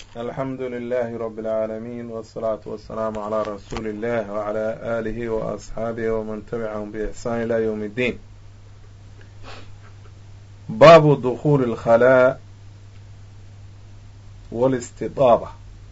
alxamdu lilahi rab اlcaalamiin wالsalaatu wasalaamu calaa rasuuli illah wcala aalihi waasxaabihi waman tabicahum biixsaan ila ywm اddiin baabu dukuuli اlkhalaa wاlistidaaba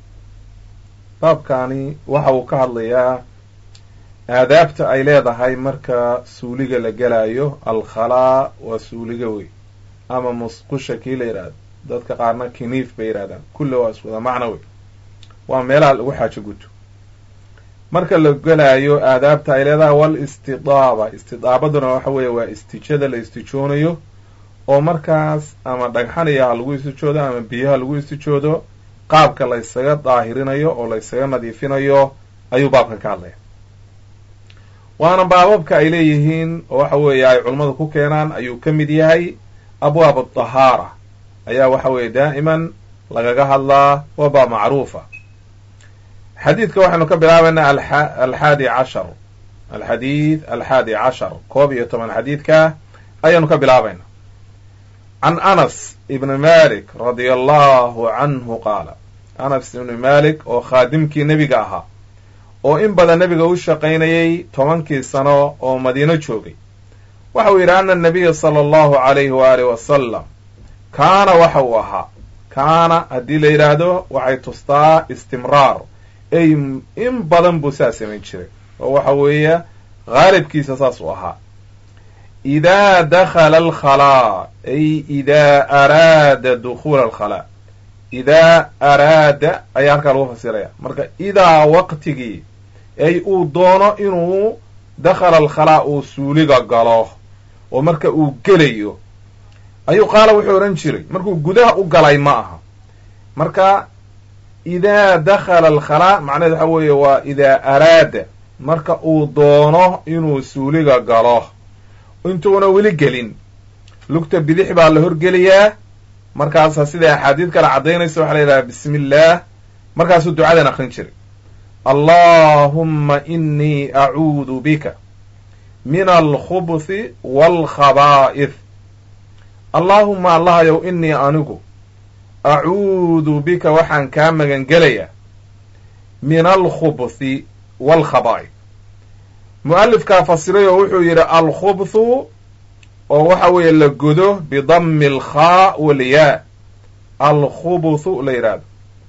baabkaani waxa uu ka hadlayaa aadaabta ay leedahay marka suuliga la gelayo alkhalaa waa suuliga wey ama musqusha kii la yidhahdo dadka qaarna kiniif bay yidhahdaan kulle waa iswada macno wey waa meelaha lagu xaajo guto marka la gelaayo aadaabta ay leedahay wal istidaaba istidaabaduna waxa weeye waa istijada la istijoonayo oo markaas ama dhagxanayaha lagu istijoodo ama biyaha lagu istijoodo qaabka la ysaga daahirinayo oo la ysaga nadiifinayo ayuu baabkan ka hadlaya waana baababka ay leeyihiin oo waxa weeye ay culummadu ku keenaan ayuu ka mid yahay abwaab adahaara ayaa waxa weeye daa'iman lagaga hadlaa waa baab macruufa xadiidka waxaynu ka bilaabaynaa alxaadi cashar alxadiid alxaadi cashar koob iyo toban xadiidka ayaanu ka bilaabayna can anas ibni malik radia allahu canhu qaala anas ibni malik oo khaadimkii nebiga ahaa oo in badan nebiga u shaqaynayay tobankii sano oo madiino joogay waxa uu yidhi ana nabiya sala allahu alayhi waaalih wasalam kaana waxa uu ahaa kaana haddii la yidhaahdo waxay tustaa istimraar ey in badan buu saa samayn jiray oo waxa weeye haalibkiisa saas u ahaa idaa dakhala alkhalaa ay idaa araada dukhuula alkhalaa idaa araada ayaa halkaa lagu fasiraya marka idaa waqtigii ay uu doono inuu dakhala alkhalaa uu suuliga galo oo marka uu gelayo ayuu qaala wuxuu odhan jiray markuu gudaha u galay ma aha marka idaa dakhala alkhalaa macnaheed waxa weeye waa idaa araada marka uu doono inuu suuliga galo intuuna weli gelin lugta bidix baa la horgeliyaa markaasa sida axaadiid kale caddaynaysa waxaa la yidhaha bismi illaah markaasuu ducadan akrin jiray allahumma inii acuudu bika min alkhubuthi waalkhabaa'id allaahuma allahayow inii anigu acuudu bika waxaan kaa magan gelayaa min alkhubuthi waalkhabaa'id mu'alifkaa fasiray oo wuxuu yidhi alkhubthu oo waxa weeye la godo bidammi alkhaa walyaa alkhubuthu la yidhaahdo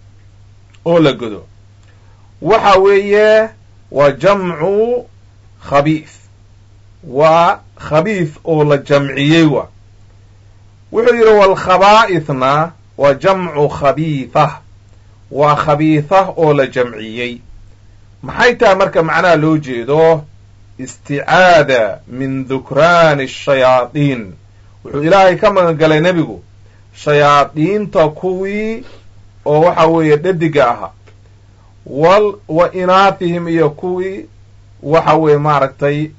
oo la godo waxa weeye waa jamcu khabiif waa khabiif oo la jamciyey wa wuxuu yidhi waalkhabaa'ithna waa jamcu khabiithah waa khabiithah oo la jamciyey maxay tahay marka macnaha loo jeedo isticaada min dukraani ashayaadiin wuxuu ilaahay ka magan galay nebigu shayaadiinta kuwii oo waxa weeye dhadiga ahaa wal wa inaatihim iyo kuwii waxa weeye maaragtay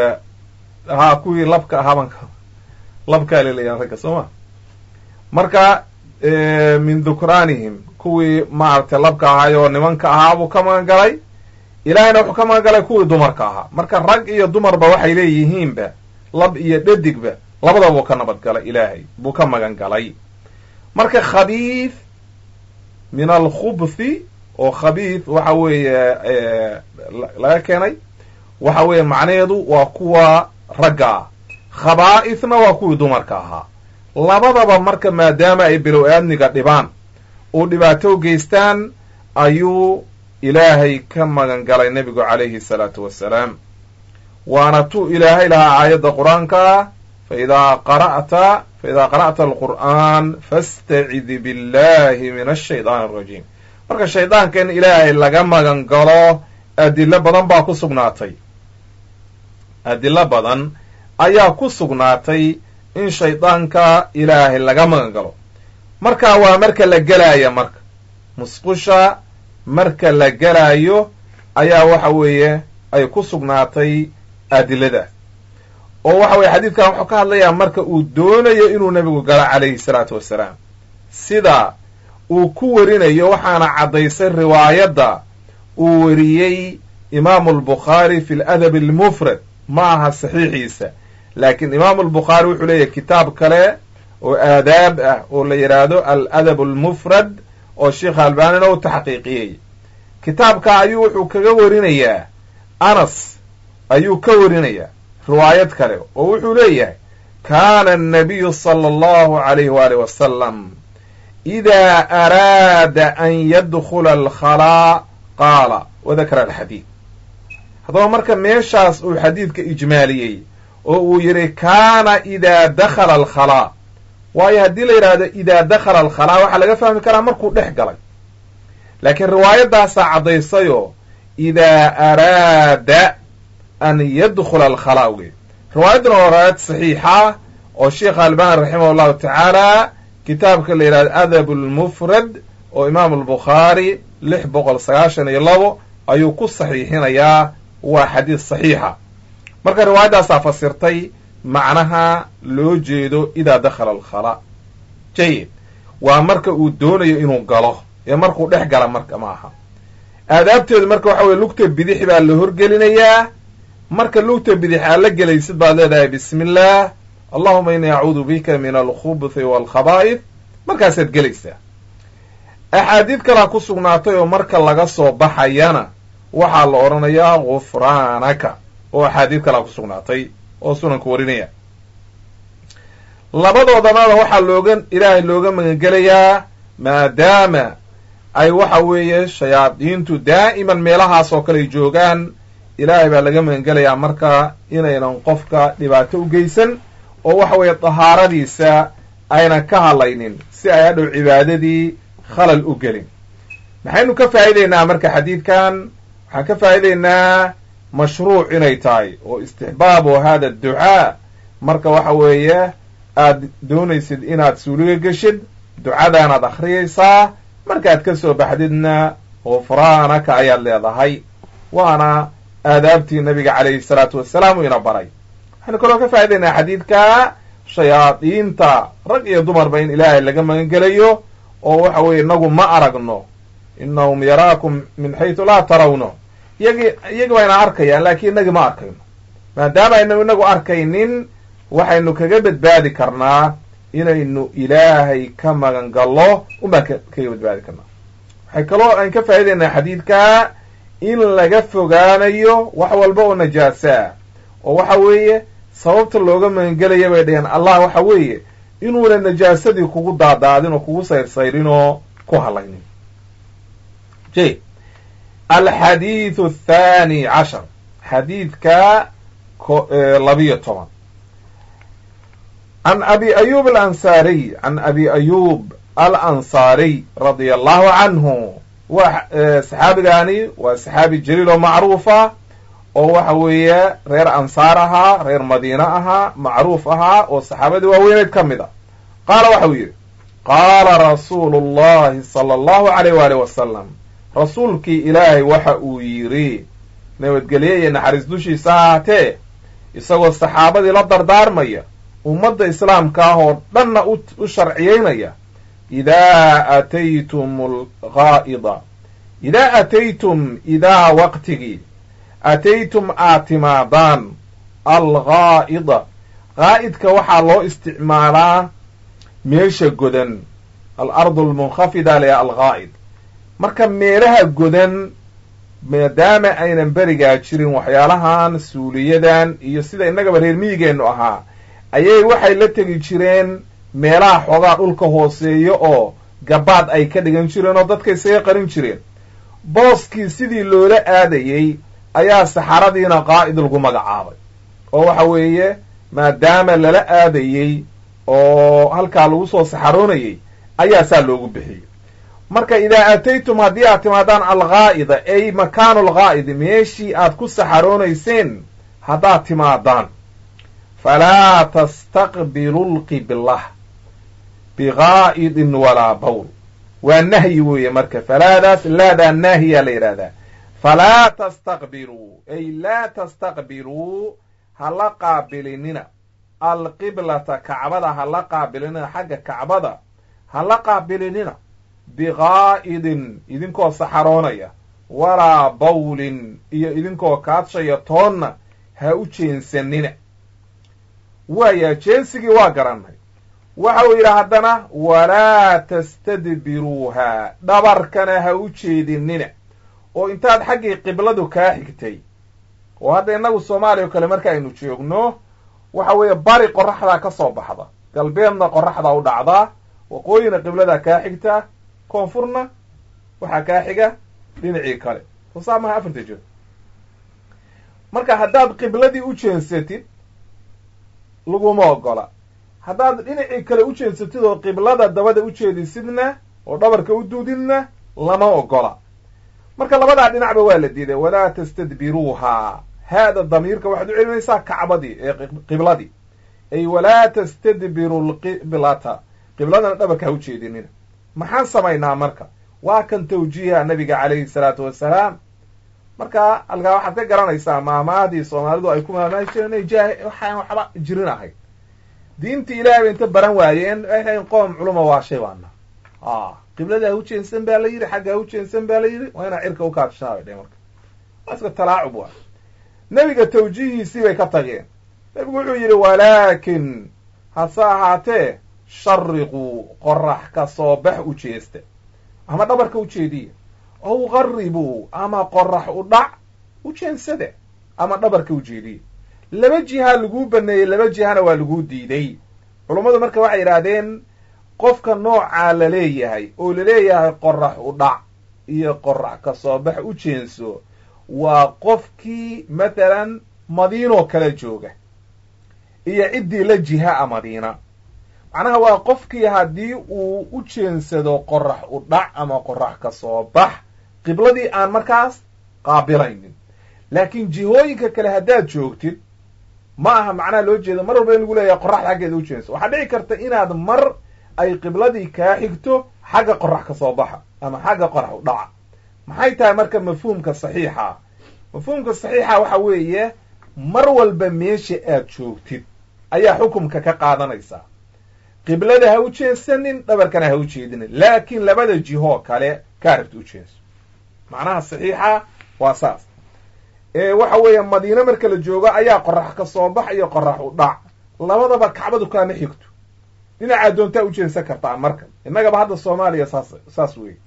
haa kuwii labka ahaabanka labkaa lelayaa ragga soo ma marka min dukraanihim kuwii maaragtay labka ahaay oo nimanka ahaa buu ka magan galay ilaahayna wuxuu ka magan galay kuwii dumarka ahaa marka rag iyo dumarba waxay leeyihiinba lab iyo dhadigba labadaba buu ka nabad galay ilaahay buu ka magan galay marka khabiith min alkhubthi oo khabiith waxa weeye laga keenay waxa weeye macnaheedu waa kuwa ragga ah khabaa'ithna waa kuwii dumarka ahaa labadaba marka maadaama ay bilow aadmiga dhibaan uu dhibaato geystaan ayuu ilaahay ka magan galay nebigu calayhi salaatu wassalaam waana tuu ilaahay lahaa aayadda qur-aanka faidaa qara'ta faidaa qara'ta alqur'aan fastacid billahi min ashaytaan alrajiim marka shaydaanka in ilaahay laga magan galo adilo badan baa ku sugnaatay adilo badan ayaa ku sugnaatay in shaydaanka ilaahay laga magan galo marka waa marka la gelaya marka musqusha marka la gelaayo ayaa waxa weeye ay ku sugnaatay adiladaas oo waxa weye xadiidkan wuxuu ka hadlayaa marka uu doonayo inuu nebigu galo calayhi salaatu wassalaam sida uu ku warinayo waxaana caddaysay riwaayadda uu wariyey imaamu albukhaari fi ladab almufrad ma aha saxiixiisa laakiin imaamu albukhaari wuxuu leeyahy kitaab kale oo aadaab ah oo la yidhaahdo aladab almufrad oo sheikh albanina u taxqiiqiyey kitaabka ayuu wuxuu kaga warinayaa anas ayuu ka warinayaa riwaayad kale oo wuxuu leeyahay kaana annabiyu sala allahu calayhi waali wasalam idaa araada an yadkhula alkhalaa qaala wadakara alxadiid haddaba marka meeshaas uu xadiidka ijmaaliyey oo uu yidhi kaana idaa dakhala alkhalaa waayo haddii la yidhaahdo idaa dakhala alkhalaa waxaa laga fahmi karaa markuu dhex galay laakiin riwaayadaasaa caddaysayoo idaa araada an yadkhula alkhalaa wey riwaayadduna waa riwaayad saxiixa oo sheikh albani raximah allahu tacaala kitaabka la yidhahdo adab lmufrad oo imaam albukhaari lix boqol sagaashan iyo labo ayuu ku saxiixinayaa waa xadiis saxiixa marka riwaayaddaasaa fasirtay macnaha loo jeedo idaa dakhala alkhalaa jayid waa marka uu doonayo inuu galo ee markuu dhex gala marka ma aha aadaabteedu marka waxa weye lugta bidix baa la horgelinayaa marka lugta bidix aad la gelaysid baad leedahay bismi illaah allahuma innii acuudu bika min alkhubuthi waalkhabaa'id markaasaad gelaysaa axaadiid kalaa ku sugnaatay oo marka laga soo baxayana waxaa la odhanayaa gufraanaka oo axaadiid kalaa ku sugnaatay oo sunanku warinaya labadoodamada waxaa looga ilaahay looga magangelayaa maadaama ay waxa weeye shayaadiintu daa'iman meelahaas oo kale ay joogaan ilaahay baa laga magangelayaa marka inaynan qofka dhibaato u geysan oo waxa weeye dahaaradiisa aynan ka hadlaynin si ay hadhow cibaadadii khalal u gelin maxaynu ka faa'iideynaa marka xadiidkan waxaan ka faa'iideynaa mashruuc inay tahay oo istixbaabu hada adducaa marka waxa weeye aad doonaysid inaad suuliga geshid ducadaanaad akhriyaysaa markaad ka soo baxdidna gufraanaka ayaad leedahay waana aadaabtii nabiga calayhi salaatu wasalaam uu ina baray waxaynu kaloo ka faa'idaynaa xadiidka shayaadiinta rag iyo dumarba in ilaahay laga magangelayo oo waxa weeye inagu ma aragno inahum yaraakum min xaytu laa tarawno iyagi iyagi bayna arkayaan laakiin inagi ma arkayno maadaama aynu inagu arkaynin waxaynu kaga badbaadi karnaa inaynu ilaahay ka magan gallo unbaan kaga badbaadi karnaa waxay kaloo aan ka faa'idaynaa xadiidka in laga fogaanayo wax walba oo najaasaa oo waxa weeye sababta looga magangelaya bay dhaheen allah waxa weeye inuuna najaasadii kugu daadaadin oo kugu sayrsayrin oo ku halaynin j alxadiidu athaani cashar xadiidka labiyo toban can abi ayub alansaariy can abi ayub alansaariy radia allahu canhu waa saxaabigaani waa saxaabi jaliil oo macruufa oo waxa weeye reer ansaar ahaa reer madiine ahaa macruuf ahaa oo saxaabadii waaweyneed ka mid a qaala waxa uu yidhi qaala rasuulu llahi sala allahu alayh waalih wasalam rasuulkii ilaahay waxa uu yidhi nabadgelye iyo naxariis dushiisa ahaatee isagoo saxaabadii la dardaarmaya ummadda islaamka ah oo dhanna u sharciyeynaya idaa ataytum algaa'ida idaa ataytum idaa waqtigii ataytum aad timaadaan algaa'ida qaa'idka waxaa loo isticmaalaa meesha godan alardu almunkhafida leya algaa'id marka meelaha godan maadaama aynan berigaa jirin waxyaalahan suuliyadan iyo sida innagaba reer miyigeennu ahaa ayay waxay la tegi jireen meelaha xoogaa dhulka hooseeya oo gabaad ay ka dhigan jireen oo dadka isaga qarin jireen booskii sidii loola aadayey ayaa saxaradiina qaa'id lagu magacaabay oo waxa weeye maadaama lala aadayey oo halkaa lagu soo saxaroonayey ayaa saa loogu bixiyey marka idaa aataytum haddii aad timaadaan algaa'ida ay makaanu algaa'idi meeshii aad ku saxaroonayseen haddaad timaadaan falaa tastaqbilu lqiblah bigaa'idin walaa bawl waa nahyi weeye marka falaadaas laadaa naahiyaa la yidhahdaa falaa tastaqbiluu ay laa tastaqbiluu hala qaabilinina alqiblata kacbada hala qaabilinina xagga kacbada hala qaabilinina bigaa'idin idinkoo saxaroonaya walaa bawlin iyo idinkoo kaadshaya toonna ha u jeensanina waaya jeensigii waa garannay waxa uu yidhi haddana walaa tastadbiruuha dhabarkana ha u jeedinina oo intaad xaggii qibladu kaa xigtay oo hadda innagu soomaaliya o kale marka aynu joogno waxa weeye bari qoraxdaa ka soo baxda galbeedna qoraxdaa u dhacdaa waqooyina qibladaa kaa xigtaa koonfurna waxaa kaa xiga dhinacii kale soo saa maha afarta jeer marka haddaad qibladii u jeensatid laguma ogola haddaad dhinacii kale u jeensatid oo qiblada dabada u jeedisidna oo dhabarka u duudidna lama ogola marka labadaa dhinacba waa la diiday walaa tastadbiruuha haada damiirka waxaad u celinaysaa kacbadii ee qibladii ay walaa tastadbiru lqiblata qibladana dhabarka ha u jeedinina maxaan samaynaa marka waa kan tawjiiha nabiga calayhi salaatu wasalaam marka halkaa waxaad ka garanaysaa maamaadii soomaalidu ay ku maamaahi jireen inay jaah waxaan waxba jirin ahayd diintii ilaahay bay inta baran waayeen waxay qoom culuma waa shay baana a qiblada ha u jeensan baa la yidhi xagga ha u jeensan baa la yidhi waa inaa cirka ukaabshaa bay dhe marka waa iska talaacub waa nebiga tawjiihiisii bay ka tageen nebigu wuxuu yidhi walaakin hase ahaatee shariquu qorax ka soo bax u jeesta ama dhabarka u jeediya ow qaribuu ama qorax u dhac u jeensade ama dhabarka u jeediya laba jiha laguu baneeyey laba jihana waa laguu diiday culummadu marka waxay yidhaahdeen qofka noocaa la leeyahay oo laleeyahay qorax u dhac iyo qorax ka soo bax u jeenso waa qofkii mathalan madiinoo kale jooga iyo ciddii la jiha a madiina macnaha waa qofkii haddii uu u jeensado qorax u dhac ama qorax ka soo bax qibladii aan markaas qaabilaynin laakiin jihooyinka kale haddaad joogtid ma aha macnaha loo jeedo mar walba in lagu leeyahay qoraxda xaggeeda u jeenso waxaa dhici karta inaad mar ay qibladii kaa xigto xagga qorax ka soo baxa ama xagga qorax u dhaca maxay tahay marka mafhuumka saxiixa mafhuumka saxiixa waxa weeye mar walba meesha aad joogtid ayaa xukumka ka qaadanaysaa qiblada ha u jeensanin dhabarkana ha u jeedinin laakiin labada jihoo kale kaa rabta u jeenso macnaha saxiixa waa saas ee waxa weeye madiine marka la joogo ayaa qorax ka soo bax iyo qorax u dhac labadaba kacbadu kaama xigto dhinacaa doontaa u jeensan kartaa marka innagaba hadda soomaaliya saas saas weeye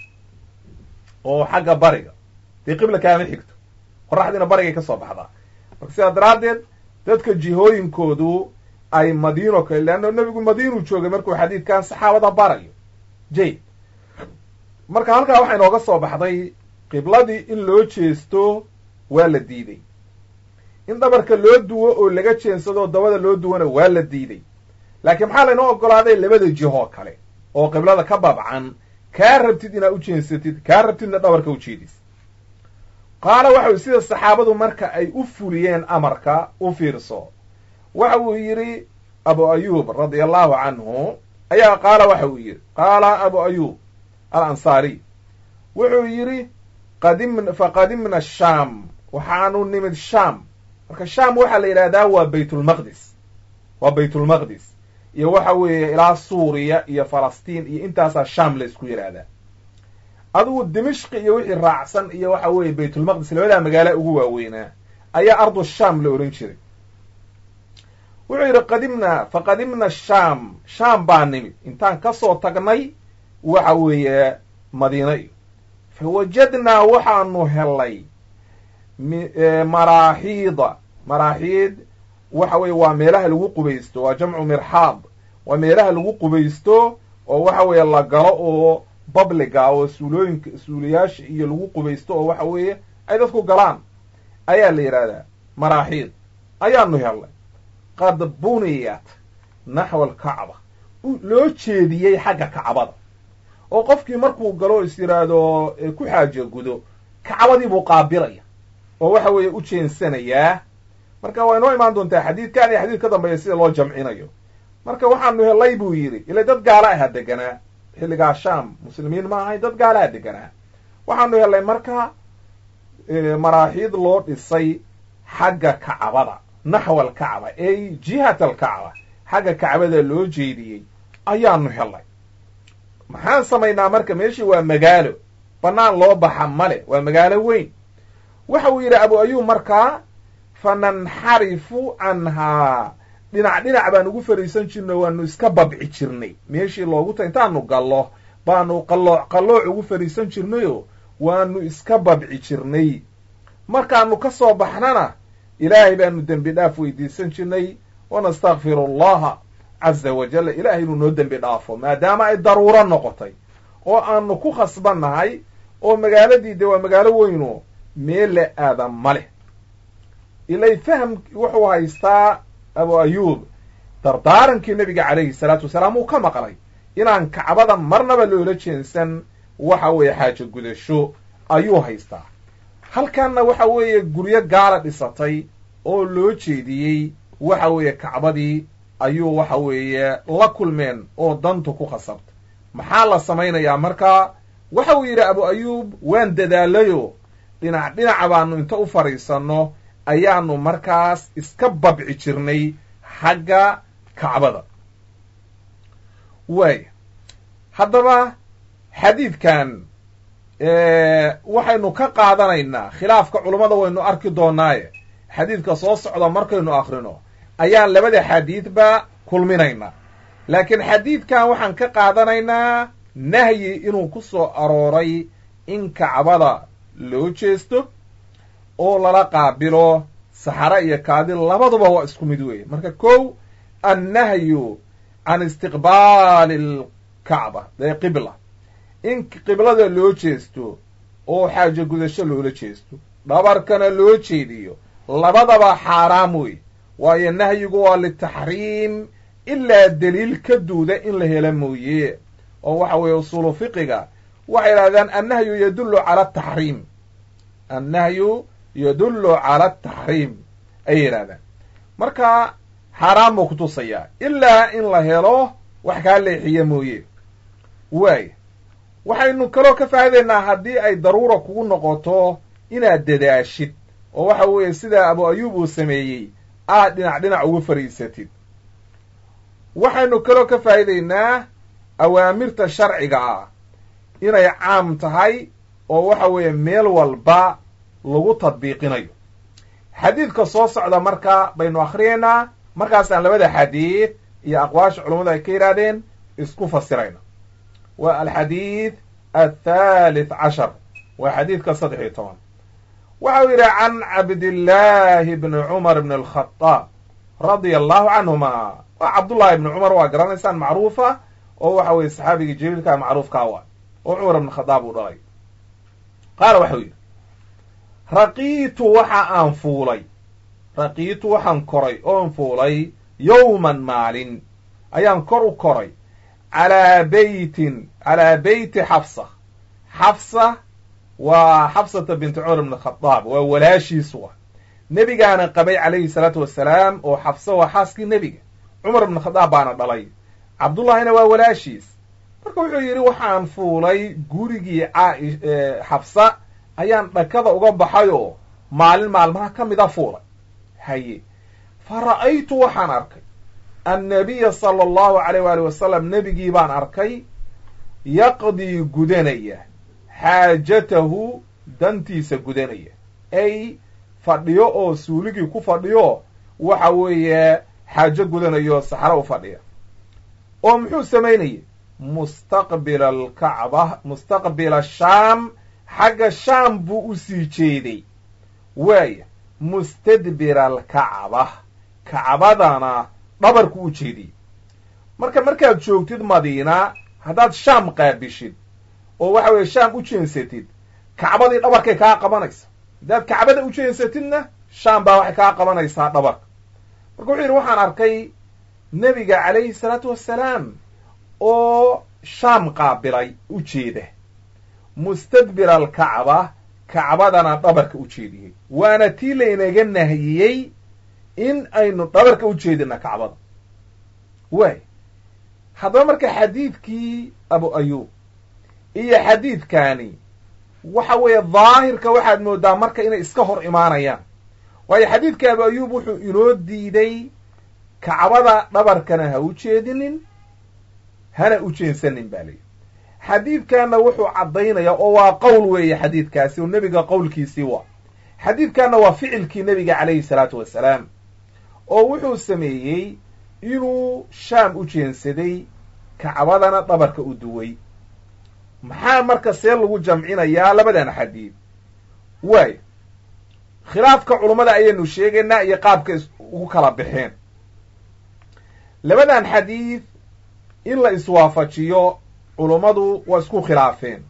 oo xagga bariga dee qibla kaama xigto qoraxdiina barigay ka soo baxdaa marka sidaa daraaddeed dadka jihooyinkoodu ay madiino kale leanna nebigu madiinuu joogay markuu xadiidkan saxaabada barayo jay marka halkaa waxaa inooga soo baxday qibladii in loo jeesto waa la diiday in dhabarka loo duwo oo laga jeensado dabada loo duwana waa la diiday laakiin maxaa laynoo ogolaaday labada jihoo kale oo qiblada ka babcan kaa rabtid inaad u jeensatid kaa rabtidna dhabarka u jeedis qaala waxa sida saxaabadu marka ay u fuliyeen amarka u fiirso waxa uu yidhi abu ayuub radia allahu canhu ayaa qaala waxa uu yidhi qaala abu ayuub alansaariy wuxuu yidhi qadim faqadimna shaam waxaanu nimid shaam marka shaam waxaa la yidhahdaa waa baytulmaqdis waa baytulmaqdis iyo waxa weeye ilaa suuriya iyo falastiin iyo intaasaa shaam la isku yidhaahdaa adugu dimishqi iyo wixii raacsan iyo waxa weeye baytulmaqdis labadaa magaala ugu waaweynaa ayaa ardu shaam la ohan jiray wuxuu yidhi qadimna faqadimna shaam shaam baa nimid intaan kasoo tagnay waxa weeye madiina iyo fawajadnaa waxaanu helay maraaxiida maraaxiid waxa weeye waa meelaha lagu qubaysto waa jamcu mirxaad waa meelaha lagu qubaysto oo waxa weeye la galo oo babliga oo suulooyinka suuliyaasha iyo lagu qubaysto oo waxa weeye ay dadku galaan ayaa la yidhahdaa maraaxiid ayaanu helnay qad buniyat naxwa alkacba loo jeediyey xagga kacbada oo qofkii markuu galo is yidhaahdo ku xaajo gudo kacbadii buu qaabilaya oo waxa weeye u jeensanayaa marka waa inoo imaan doontaa xadiidkan iyo xadiid ka dambeeya sida loo jamcinayo marka waxaanu helay buu yidhi ila dad gaala aha deganaa xilligaa shaam muslimiin ma ahay dad gaala aha deganaa waxaanu helay marka maraaxiid loo dhisay xagga kacbada naxwa alkacba ey jihat alkacba xagga kacbada loo jeediyey ayaanu helay maxaan samaynaa marka meeshii waa magaalo bannaan loo baxa male waa magaalo weyn waxa uu yidhi abu ayuub markaa fananxarifu canhaa dhinac dhinac baan ugu fariisan jirnay waanu iska babci jirnay meeshii loogu ta intaanu gallo baanu qallooc qallooc ugu fariisan jirnayoo waanu iska babci jirnay markaanu ka soo baxnana ilaahay baanu dembi dhaaf weydiisan jirnay wanastakfiru allaha caza wajalla ilaahay inuu noo dembi dhaafo maadaama ay daruuro noqotay oo aanu ku khasbannahay oo magaaladii de waa magaalo weyno meel la aadan ma leh ilay fahm wuxuu haystaa abu ayuub dardaarankii nebiga calayhi salaatu wasalaam uu ka maqlay inaan kacbada marnaba loola jeensan waxa weeye xaajo gudasho ayuu haystaa halkanna waxa weeye guryo gaala dhisatay oo loo jeediyey waxa weeye kacbadii ayuu waxa weeye la kulmeen oo dantu ku khasabtay maxaa la samaynayaa markaa waxa uu yidhi abu ayuub waan dadaalayo dhinac dhinaca baanu inta u fadhiisanno ayaanu markaas iska babci jirnay xagga kacbada waaya haddaba xadiidkan waxaynu ka qaadanaynaa khilaafka culummada waynu arki doonaaye xadiidka soo socda markaynu akrino ayaan labada xadiidba kulminaynaa laakiin xadiidkan waxaan ka qaadanaynaa nahyi inuu ku soo arooray in kacbada loo jeesto oo lala qaabilo saxare iyo kaadi labaduba waa isku mid weeye marka kow annahyu can istiqbaali alkacba ee qibla in qiblada loo jeesto oo xaajo gudasho loola jeesto dhabarkana loo jeediyo labadaba xaaraam wey waayo nahyigu waa litaxriim ilaa deliil ka duuda in la helo mooye oo waxa weeye usuulu fiqiga waxay yidhahdaan annahyu yadullu cala ataxriim annahyu yadullu cala ataxriim ayay yidhahdaan marka xaaraan buu kutusayaa ilaa in la helo wax kaa leexiya mooye waaya waxaynu kaloo ka faa'idaynaa haddii ay daruura kugu noqoto inaad dadaashid oo waxa weeye sida abu ayuub uu sameeyey aad dhinac dhinac ugu fadhiisatid waxaynu kaloo ka faa'idaynaa awaamirta sharciga ah inay caam tahay oo waxa weeye meel walba lagu tadbiiqinayo xadiidka soo socda marka baynu akhriyaynaa markaasaan labada xadiid iyo aqwaasha culummadu ay ka yidhaahdeen isku fasirayna waa alxadiid athalith cashar waa xadiidka saddex iyo toban waxa uu yidhi can cabdillaahi bni cumar bni alkhadaab radia allahu canhuma waa cabdullahi ibni cumar waa garanaysaan macruufa oo waxa weeye saxaabigii jaliilkaa macruufkaa waa oo cumar ibn khadaab uu dhalay qaala waxau yidhi raqiitu waxa aan fuulay raqiitu waxaan koray oon fuulay yowman maalin ayaan kor u koray calaa beytin calaa beyti xafsa xafsa waa xafsata binti cumar ibn khadaab waa walaashiisu ah nebigaana qabay calayhi salaatu wasalaam oo xafsa waa xaaskii nebiga cumar ibn khadaab baana dhalay cabdullahina waa walaashiis marka wuxuu yidhi waxaan fuulay gurigii xafsa ayaan dhakada uga baxay oo maalin maalmaha ka mida fuulay haye fa ra'aytu waxaan arkay annabiya sala allahu alayh waali wasalam nebigii baan arkay yaqdii gudanaya xaajatahu dantiisa gudanaya ay fadhiyo oo suuligii ku fadhiyo waxa weeye xaajo gudanayo saxro u fadhiya oo muxuu samaynayay mustaqbila alkacba mustaqbila shaam xagga shaam buu u sii jeeday waaya mustadbira alkacba kacbadana dhabarku u jeediyey marka markaad joogtid madiina haddaad shaam qaabishid oo waxa weeye shaam u jeensatid kacbadii dhabarkay kaa qabanaysa haddaad kacbada u jeensatidna shaam baa waxay kaa qabanaysaa dhabarka marka wuxuu yidhi waxaan arkay nebiga calayhi salaatu wassalaam oo shaam qaabilay u jeeda mustadbira alkacba kacbadana dhabarka u jeediyey waana tii laynaga nahiyey in aynu dhabarka u jeedina kacbada waay haddaba marka xadiidkii abu ayuub iyo xadiidkaani waxa weeye daahirka waxaad moodaa marka inay iska hor imaanayaan waayo xadiidka abu ayuub wuxuu inoo diiday kacbada dhabarkana ha u jeedinin hana u jeensanin ba layidhi xadiidkanna wuxuu caddaynaya oo waa qowl weeye xadiidkaasi oo nebiga qowlkiisii waa xadiidkanna waa ficilkii nebiga calayhi salaatu wasalaam oo wuxuu sameeyey inuu shaam u jeensaday kacbadana dhabarka u duway maxaa marka see lagu jamcinayaa labadan xadiid waay khilaafka culummada ayaynu sheegaynaa iyo qaabka ugu kala baxeen labadan xadiid in la iswaafajiyo culummadu waa isku khilaafeen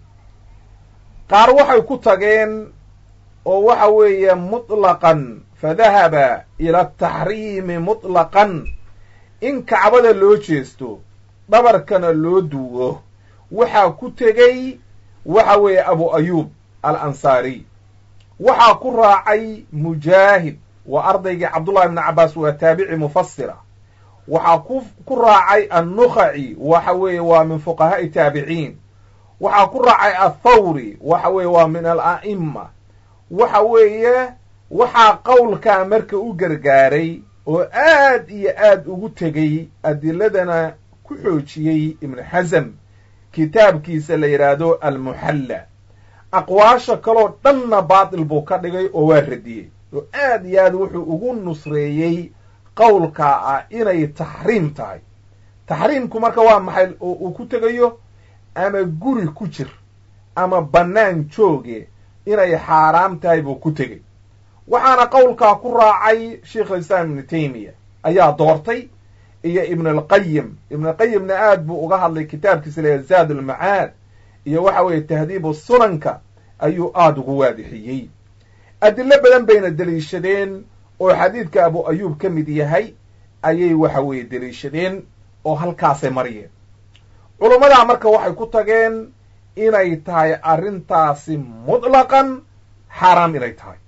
qaar waxay ku tageen oo waxa weeye mutlaqan fadahaba ila ataxriimi mutlaqan in kacbada loo jeesto dhabarkana loo duwo waxaa ku tegey waxa weeye abu ayuub al ansaariy waxaa ku raacay mujaahid waa ardaygii cabdullahi ibni cabbaas waa taabici mufasira waxaa ku ku raacay annukhaci waxa weeye waa min fuqahaa'i taabiciin waxaa ku raacay athawri waxa weeye waa min ala'ima waxa weeye waxaa qowlkaa marka u gargaaray oo aad iyo aad ugu tegey adiladana ku xoojiyey ibnu xasam kitaabkiisa la yidhaahdo almuxalla aqwaasha kaloo dhanna baatil buu ka dhigay oo waa radiyey oo aad iyo aad wuxuu ugu nusreeyey qowlkaa ah inay taxriim tahay taxriimku marka waa maxay oo uu ku tegayo ama guri ku jir ama bannaan jooge inay xaaraam tahay buu ku tegey waxaana qowlkaa ku raacay sheikh alislaam ibnu taymiya ayaa doortay iyo ibn alqayim ibn alqayimna aad buu uga hadlay kitaabkiisa leeya zaad almacaad iyo waxa weeye tahdiibu sunanka ayuu aada ugu waadixiyey adilo badan bayna deliishadeen oo xadiidka abu ayuub ka mid yahay ayay waxa weeye deliishadeen oo halkaasay mariyeen culummadaa marka waxay ku tageen inay tahay arrintaasi mutlaqan xaaraam inay tahay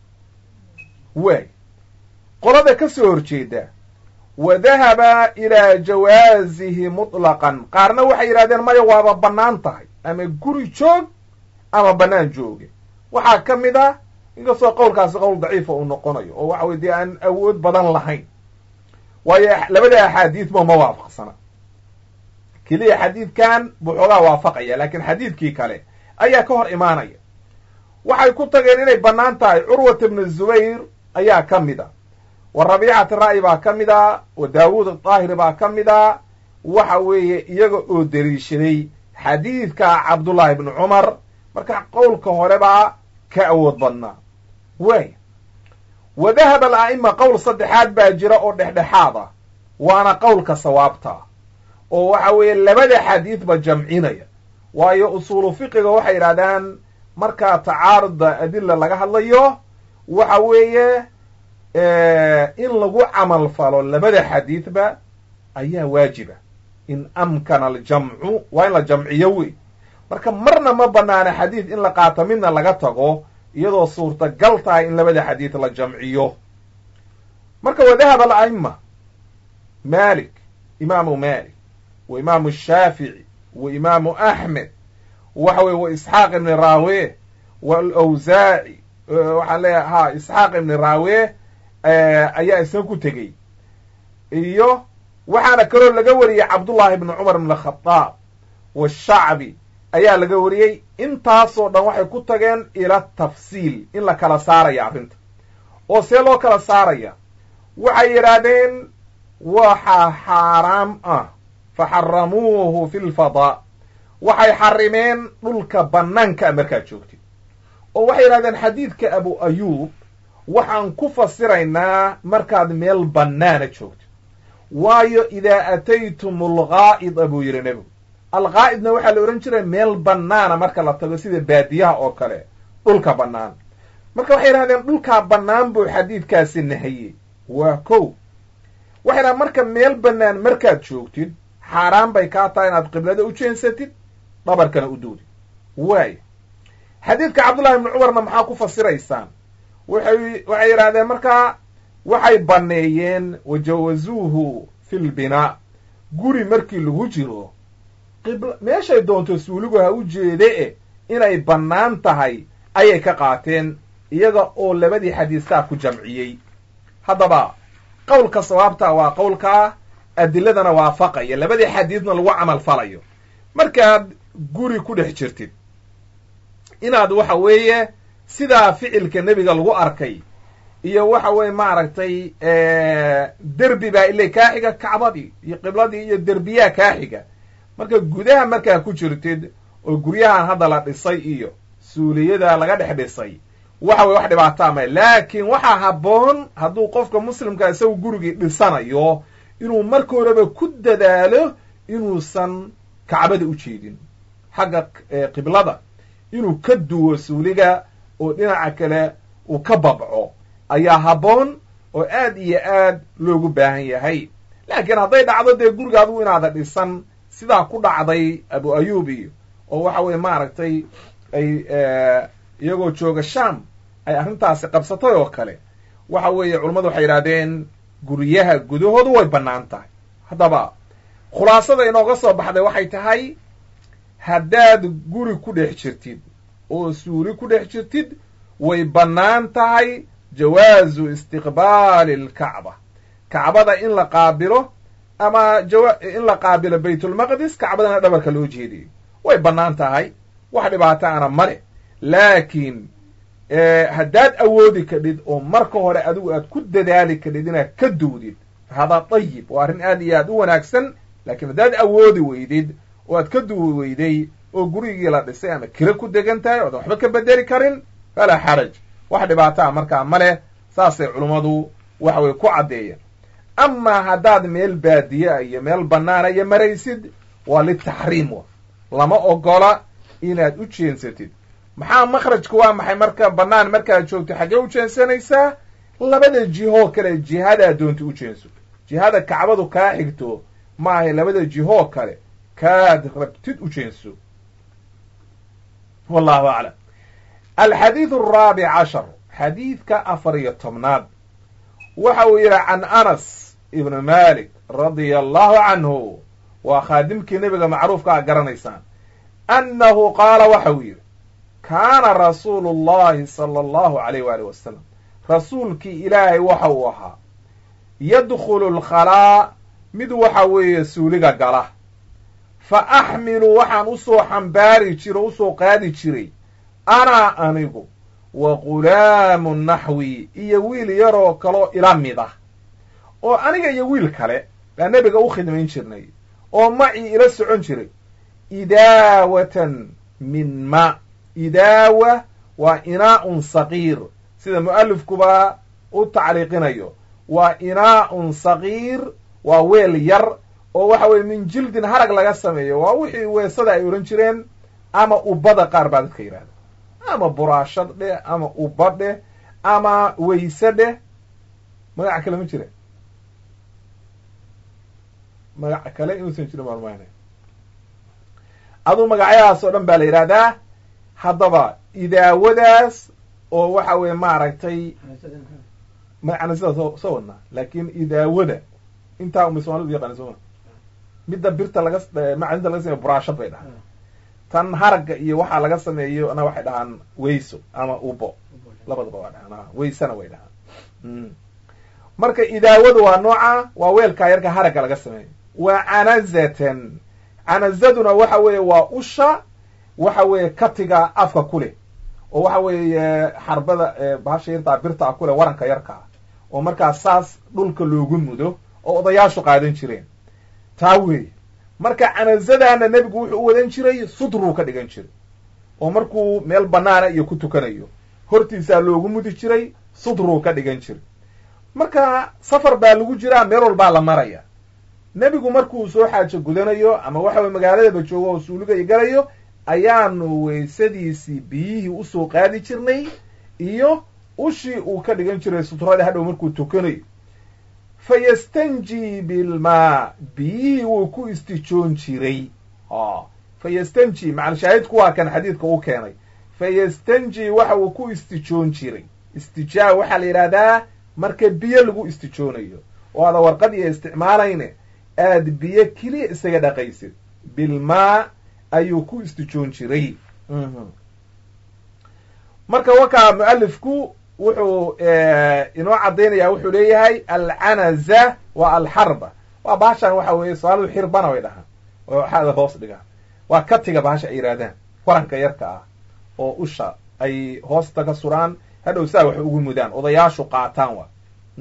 waay qolada ka soo horjeeda wa dahaba ilaa jawaasihi mutlaqan qaarna waxay yidhahdeen maya waaba bannaan tahay ama guri joog ama bannaan jooge waxaa ka mid ah inkastoo qowlkaasi qowl daciifa uu noqonayo oo waxa weye dee aan awood badan lahayn waayo labada axaadiidba ma waafaqsana keliya xadiidkan buu xoogaa waafaqaya laakiin xadiidkii kale ayaa ka hor imaanaya waxay ku tageen inay bannaan tahay curwat ibnu zubayr ayaa ka mid a wa rabiicati ra'yi baa ka mid a wa daawuud adaahiri baa ka mid a waxa weeye iyaga oo deliishaday xadiidka cabdullaahi ibnu cumar marka qowlka hore baa ka awood badnaa waay wa dahaba ala'ima qowl saddexaad baa jira oo dhexdhexaad ah waana qowlka sawaabta oo waxa weeye labada xadiidba jamcinaya waayo usuulu fiqiga waxay yidhahdaan markaa tacaaruda adila laga hadlayo waxa weeye in lagu camal falo labada xadiidba ayaa waajiba in amkana aljamcu waa in la jamciyo wey marka marna ma banaana xadiid in la qaato midna laga tago iyadoo suurtagal tahay in labada xadiid la jamciyo marka wa dahaba ala'ima malik imaamu malik wa imaamu shaafici wa imaamu axmed waxa weye wa isxaaq ibni raawe wa alawsaaci waxaan leeyahay ha isxaaq ibni raawe ayaa isna ku tegey iyo waxaana kaloo laga wariyey cabdullahi ibni cumar ibn khadaab washacbi ayaa laga wariyey intaasoo dhan waxay ku tageen ila tafsiil in la kala saaraya arrinta oo see loo kala saaraya waxay yidhaahdeen waxaa xaaraam ah faxaramuuhu fi lfadaa waxay xarimeen dhulka bannaankaa markaad joogtid oo waxay yidhahdeen xadiidka abu ayuub waxaan ku fasiraynaa markaad meel bannaana joogtid waayo idaa ataytum algaa'ida buu yidhi nebigu algaa'idna waxaa la odhan jiray meel bannaana marka la tago sida baadiyaha oo kale dhulka bannaan marka waxay yidhahdeen dhulkaa bannaan buu xadiidkaasi nahayey waa kow waxay dhahdeen marka meel bannaan markaad joogtid xaaraan bay kaa tahay inaad qiblada u jeensatid dhabarkana u duudid waay xadiidka cabdullahi ibni cumarna maxaa ku fasiraysaan waxay waxay yidhahdeen markaa waxay banneeyeen wajawazuuhu fi lbinaa guri markii lagu jiro qibl meeshay doonto suuligu ha u jeede e inay bannaan tahay ayay ka qaateen iyaga oo labadii xadiistaa ku jamciyey haddaba qowlka sawaabta waa qowlkaa adiladana waafaqaya labadii xadiidna lagu camal falayo markaad guri ku dhex jirtid inaad waxa weeye sidaa ficilka nebiga lagu arkay iyo waxa weye maaragtay derbi baa ile kaa xiga kacbadii iyo qibladii iyo derbiyaa kaa xiga marka gudaha markaa ku jirtid oo guryahan hadda la dhisay iyo suuliyada laga dhex dhisay waxa weye wax dhibaataa may laakiin waxaa habboon hadduu qofka muslimka isagu gurigii dhisanayo inuu marka horeba ku dadaalo inuusan kacbada u jeedin xagga qiblada inuu ka duwo suuliga oo dhinaca kale uu ka babco ayaa habboon oo aad iyo aad loogu baahan yahay laakiin hadday dhacdo dee guriga adigu inaada dhisan sidaa ku dhacday abu ayub iyo oo waxa weye maaragtay ay iyagoo jooga sham ay arrintaasi qabsatay oo kale waxa weeye culammadu waxay yidhahdeen guryaha gudahoodu way bannaan tahay haddaba khulaasada inooga soo baxday waxay tahay haddaad guri ku dhex jirtid oo suuli ku dhex jirtid way bannaan tahay jawaazu istiqbaali alkacba kacbada in la qaabilo ama in la qaabilo baytulmaqdis kacbadana dhabarka loo jeediyo way bannaan tahay wax dhibaato ana male laakiin haddaad awoodi kadhid oo marka hore adigu aad ku dadaali kadhid inaad ka duwdid hadaa dayib waa arrin aad iyo aad u wanaagsan laakiin haddaad awoodi weydid oo aad ka duwi weyday oo gurigii la dhisay ama kira ku degan tahay oodan waxba ka bedeli karin falaa xaraj wax dhibaataa markaa ma leh saasay culummadu waxa weye ku caddeeyeen amaa haddaad meel baadiya iyo meel bannaana iyo maraysid waa litaxriim wa lama ogola inaad u jeensatid maxaa makhrajka waa maxay marka bannaan markaad joogto xaggee u jeensanaysaa labada jihoo kale jihadaa doonta u jeenso jihada kacbadu kaa xigto maahay labada jihoo kale kaad rabtid u jeenso wallahu aclam alxadiid araabic cashar xadiidka afar iyo tobnaad waxa uu yidhi can anas ibn malik radia allahu canhu waa khaadimkii nebiga macruufka a garanaysaan annahu qaala waxa uu yidhi kaana rasuulu llahi sala allahu alayh waali wasalam rasuulkii ilaahay waxa uu ahaa yadkhulu alkhalaa mid waxa weeye suuliga gala fa axmilu waxaan usoo xambaari jiro usoo qaadi jiray anaa anigu wa ghulaamu naxwi iyo wiil yaroo kaloo ila mid ah oo aniga iyo wiil kale baa nebiga u khidmayn jirnay oo macii ila socon jiray idaawatan min ma idaawa waa inaa'un saqiir sida mu'alifkuba u tacliiqinayo waa inaa'un saqiir waa weel yar oo waxa weye min jildin harag laga sameeyo waa wixii weesada ay odhan jireen ama ubada qaar baa dadka yidhahda ama buraashad dheh ama uba dheh ama weyse dheh magaca kale ma jira magaca kale inuusan jirin maalmaana aduu magacyadaas oo dhan baa la yidhahdaa haddaba idaawadaas oo waxa weye maaragtay magacana sidaa soo soo wadnaa laakin idaawada intaa umay soomalidu yaqaana sooma midda birta laga macdinta laga sameyo buraashad bay dhahaan tan haragga iyo waxaa laga sameeyo na waxay dhahaan weyso ama ubo labadaba waa dhahaan weysana way dhahaan marka idaawadu waa nooca waa weelkaa yarka haragga laga sameeyo waa canazatan canazaduna waxa weeye waa usha waxa weeye katiga afka ku leh oo waxa weeye xarbada bahasha yartaa birtaa ku leh waranka yarkaa oo markaa saas dhulka loogu mudo oo odayaashu qaadan jireen taa weeye marka canazadaana nebigu wuxuu u wadan jiray sudruu ka dhigan jiray oo markuu meel banaana iyo ku tukanayo hortiisaa loogu mudi jiray sudruu ka dhigan jiray marka safar baa lagu jiraa meel walbaa la maraya nebigu markuu soo xaajo gudanayo ama waxa weye magaaladaba joogo oo suuligaya galayo ayaanu weysadiisii biyihii usoo qaadi jirnay iyo ushii uu ka dhigan jiray sutrada hadhow markuu tukanayo fa yastanji bilmaa biyihii wuu ku istijoon jiray fa yastanji macalshaahidku waa kan xadiidka u keenay fa yastanji waxa uu ku istijoon jiray istijaa waxaa la yidhahdaa marka biyo lagu istijoonayo oo aada warqad iyo isticmaalayne aad biyo keliya isaga dhaqaysid bilmaa ayuu ku istijoon jiray marka wakaa mualifku wuxuu inoo caddaynaya wuxuu leeyahay alcanaza waa alxarba waa bahashan waxa weeye somaalidu xirbana way dhahaan oo waxaada hoos dhigaan waa katiga bahasha ay yidhahdaan waranka yarka ah oo usha ay hoosta ka suraan hadhow saa wax ugu mudaan odayaashu qaataan wa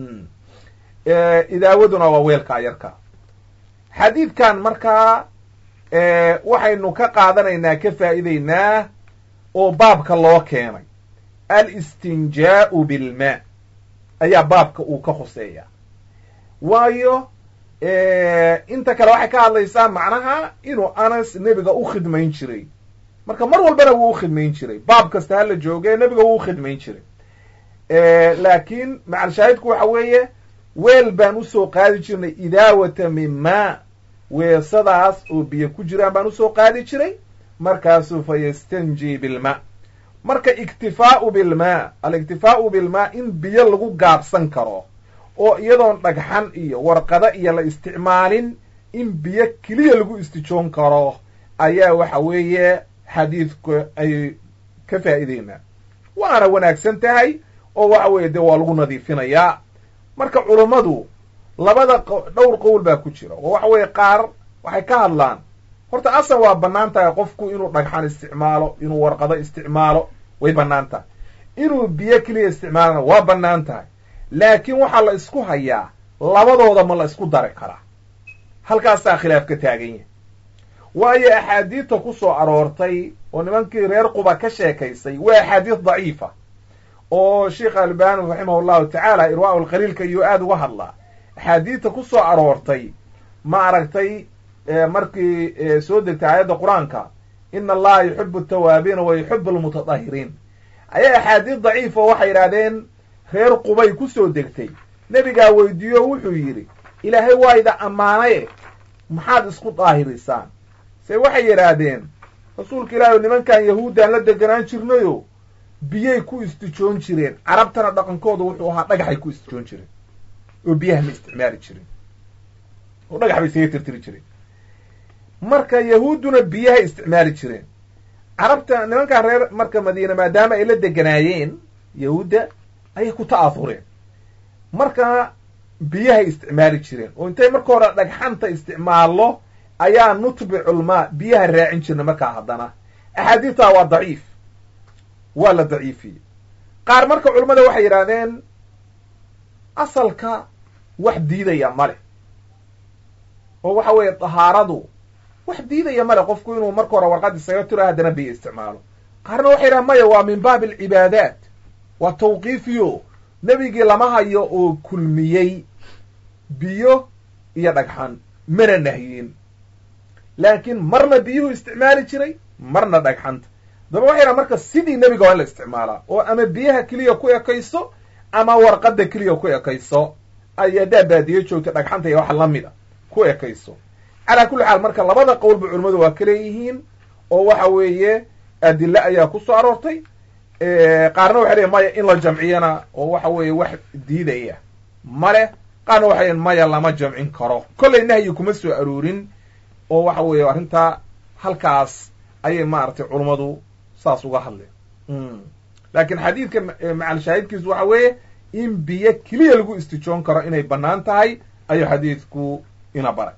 idaawaduna waa weelkaa yarka xadiidkan markaa waxaynu ka qaadanaynaa ka faa'iideynaa oo baabka loo keenay alistinjaa'u bilmaa ayaa baabka uu ka khuseeya waayo inta kale waxay ka hadlaysaa macnaha inuu anas nebiga u khidmayn jiray marka mar walbana wuu u khidmayn jiray baab kasta hala jooge nebiga wuu u khidmayn jiray laakiin macalshaahidku waxa weeye weel baan usoo qaadi jirnay idaawata min maa weesadaas oo biyo ku jiraan baan usoo qaadi jiray markaasuu fa yastanji bilmaa marka iktifaa'u bilmaa aliktifaa'u bilmaa in biyo lagu gaabsan karo oo iyadoon dhagxan iyo warqado iyo la isticmaalin in biyo keliya lagu istijoon karo ayaa waxa weeye xadiidku ay ka faa'iideynaa waana wanaagsan tahay oo waxa weeye dee waa lagu nadiifinayaa marka culummadu labada dhowr qowl baa ku jira oo waxa weeye qaar waxay ka hadlaan horta asal waa bannaan tahay qofku inuu dhagxan isticmaalo inuu warqado isticmaalo way bannaan tahay inuu biyo keliya isticmaalana waa bannaan tahay laakiin waxaa la isku hayaa labadooda ma la isku dari karaa halkaasaa khilaaf ka taagan yahay waayo axaadiidta ku soo aroortay oo nimankii reer quba ka sheekaysay waa axaadiid daciifa oo sheikh albani raximah llahu tacaala irwaa'u lqaliilka iyuu aada uga hadlaa axaadiidta ku soo aroortay ma aragtay markii soo degtay aayadda qur-aanka ina allaha yuxibu atawaabiina wa yuxibu almutatahiriin ayaa axaadiid daciifa waxay yidhahdeen reer qubay ku soo degtay nebigaa weydiiyo wuxuu yidhi ilaahay waa ida ammaanaye maxaad isku daahirisaan se waxay yidhaahdeen rasuulka ilaahi nimankan yahuuddaan la deganaan jirnayo biyay ku istijoon jireen carabtana dhaqankooda wuxuu ahaa dhagaxay ku istijoon jireen oo biyaha ma isticmaali jirin oo dhagax bay isaga tirtiri jireen marka yahuudduna biyahay isticmaali jireen carabta nimankan reer marka madiine maadaama ay la deganaayeen yahuudda ayay ku ta'aafureen marka biyahay isticmaali jireen oo intay marka hore dhagxanta isticmaallo ayaa nutbiculmaa biyaha raacin jirna markaa haddana axaadiidtaa waa daciif waa la daciifiyey qaar marka culammada waxay yidhaahdeen asalka wax diidaya male oo waxa weeye dahaaradu wax diidaya male qofku inuu marka hore warqad isaga tiro haddana biyo isticmaalo qaarna waxay yidhahan maya waa min baabi alcibaadaat waa tawqiifiyo nebigii lama hayo oo kulmiyey biyo iyo dhagxan mana nahyin laakiin marna biyuhu isticmaali jiray marna dhagxanta daba waxay yidhahan marka sidii nebiga waa in la isticmaalaa oo ama biyaha keliya ku ekayso ama warqadda keliya ku ekayso ay haddaa baadiyo joogta dhagxanta iyo waxa la mida ku ekayso calaa kulli xaal marka labada qowlba culimmadu waa ka leeyihiin oo waxa weeye adille ayaa ku soo aroortay qaarna waxay leeyiin maya in la jamciyana oo waxa weeye wax diidaya male qaarna waxay leeyiin maya lama jamcin karo kollay nahyi kuma soo aroorin oo waxa weeye arrintaa halkaas ayay maaragtay culummadu saas uga hadleen laakiin xadiidka macal shaahidkiisu waxa weeye in biyo keliya lagu istijoon karo inay bannaan tahay ayuu xadiidku ina baray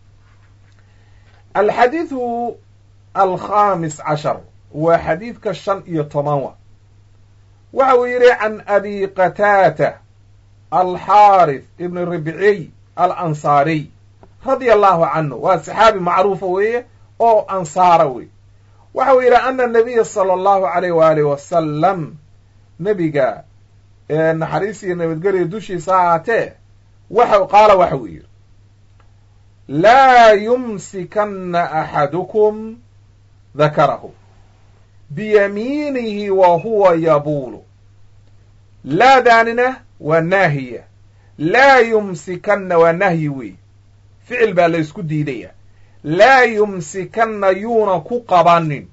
alxadiidu alkhamis cashar waa xadiidka shan iyo toban wa waxa uu yidhi can abi qataata alxaarith ibn ribciy alansaariy radia allahu canhu waa saxaabi macruufa weeye oo ansaara wey waxa uu yidhi ana nabiya sala allahu alayh waalih wasalam nebiga naxariis iyo nabadgelyo dushiisa ahaatee waxa qaala waxa uu yidhi laa yumsikanna axadukum dakarahu biyamiinihi wa huwa yabuulu laadaanina waa naahiya laa yumsikanna waa nahyi wey ficil baa la ysku diidaya laa yumsikanna yuuna ku qabanin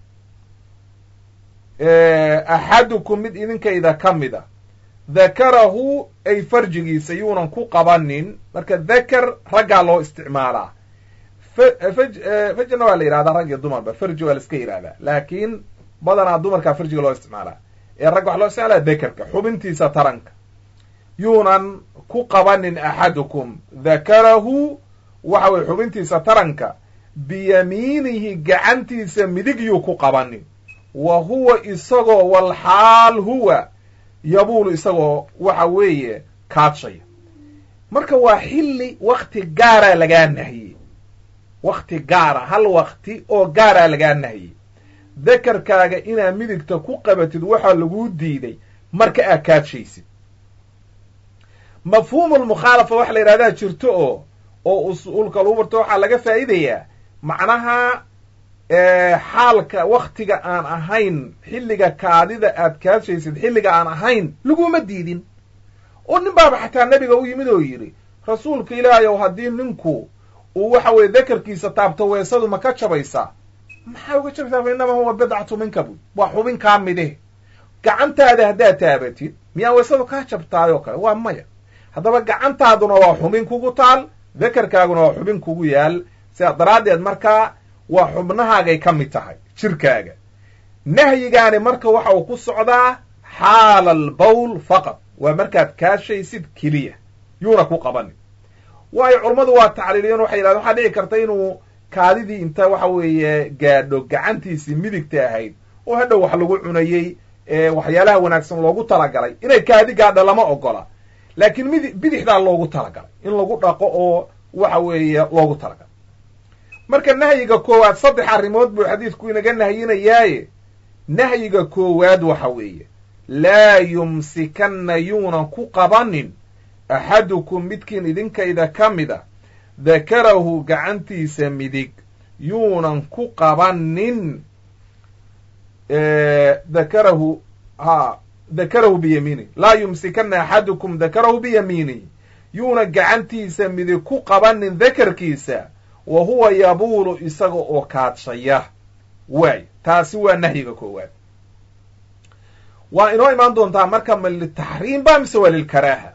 axadukum mid idinkayda ka mida dakarahu ay farjigiisa yuunan ku qabanin marka dakar raggaa loo isticmaalaa fajna waa la yidhahdaa rag iyo dumarba farji waa la iska yidhahdaa laakiin badanaa dumarkaa farjiga loo isticmaalaa ee ragga waxa loo isticmaalaa dakarka xubintiisa taranka yuunan ku qabanin axadukum dakarahu waxa weye xubintiisa taranka biyamiinihi gacantiisa midig yuu ku qabanin wa huwa isagoo walxaal huwa yabuulu isagoo waxa weeye kaadshaya marka waa xilli wakti gaaraa lagaa nahiyey wakti gaara hal wakti oo gaaraa lagaa nahiyey dakarkaaga inaad midigta ku qabatid waxaa laguu diiday marka aad kaadshaysid mafhuumulmukhaalafa waxa la yidhahdaa jirto oo oo usuulka lagu barto waxaa laga faa'iidayaa macnaha xaalka waktiga aan ahayn xilliga kaadida aad kaadshaysid xilliga aan ahayn laguma diidin oo nin baaba xataa nebiga u yimid oo yidhi rasuulka ilaahayow haddii ninku uu waxa weeye dakarkiisa taabto weesadu ma ka jabaysaa maxaa uga jabaysaa fa innamaa huwa bidcatu minka buy waa xubin kaa mideh gacantaada haddaad taabatid miyaa weesadu kaa jabtaayoo kale waa maya haddaba gacantaaduna waa xubin kugu taal dakarkaaguna waa xubin kugu yaal sidaa daraaddeed markaa waa xubnahaagay ka mid tahay jirkaaga nahyigaani marka waxa uu ku socdaa xaala albawl faqad waa markaad kaashaysid keliya yuuna ku qabanin waayo culummadu waa tacliiliyeen waxay yidhahdeen waxaa dhici karta inuu kaadidii inta waxa weeye gaadho gacantiisii midigta ahayd oo hadhow wax lagu cunayey waxyaalaha wanaagsan loogu talagalay inay kaadi gaadho lama ogola laakiin mid bidixdaa loogu talagalay in lagu dhaqo oo waxa weeye loogu talagalay marka nahyiga koowaad saddex arrimood buu xadiidku inaga nahyinayaaye nahyiga koowaad waxa weeye laa yumsikanna yuunan ku qabanin axadukum midkiin idinkayda ka mida dakarahu gacantiisa midig yuunan ku qabanin dakarahu ha dakarahu biyamiinihi laa yumsikanna axadukum dakarahu biyamiinihi yuuna gacantiisa midig ku qabanin dakarkiisa wa huwa yabuulu isaga oo kaadshaya waay taasi waa nahyiga koowaad waa inoo imaan doontaa marka ma litaxriim ba mise waa lilkaraaha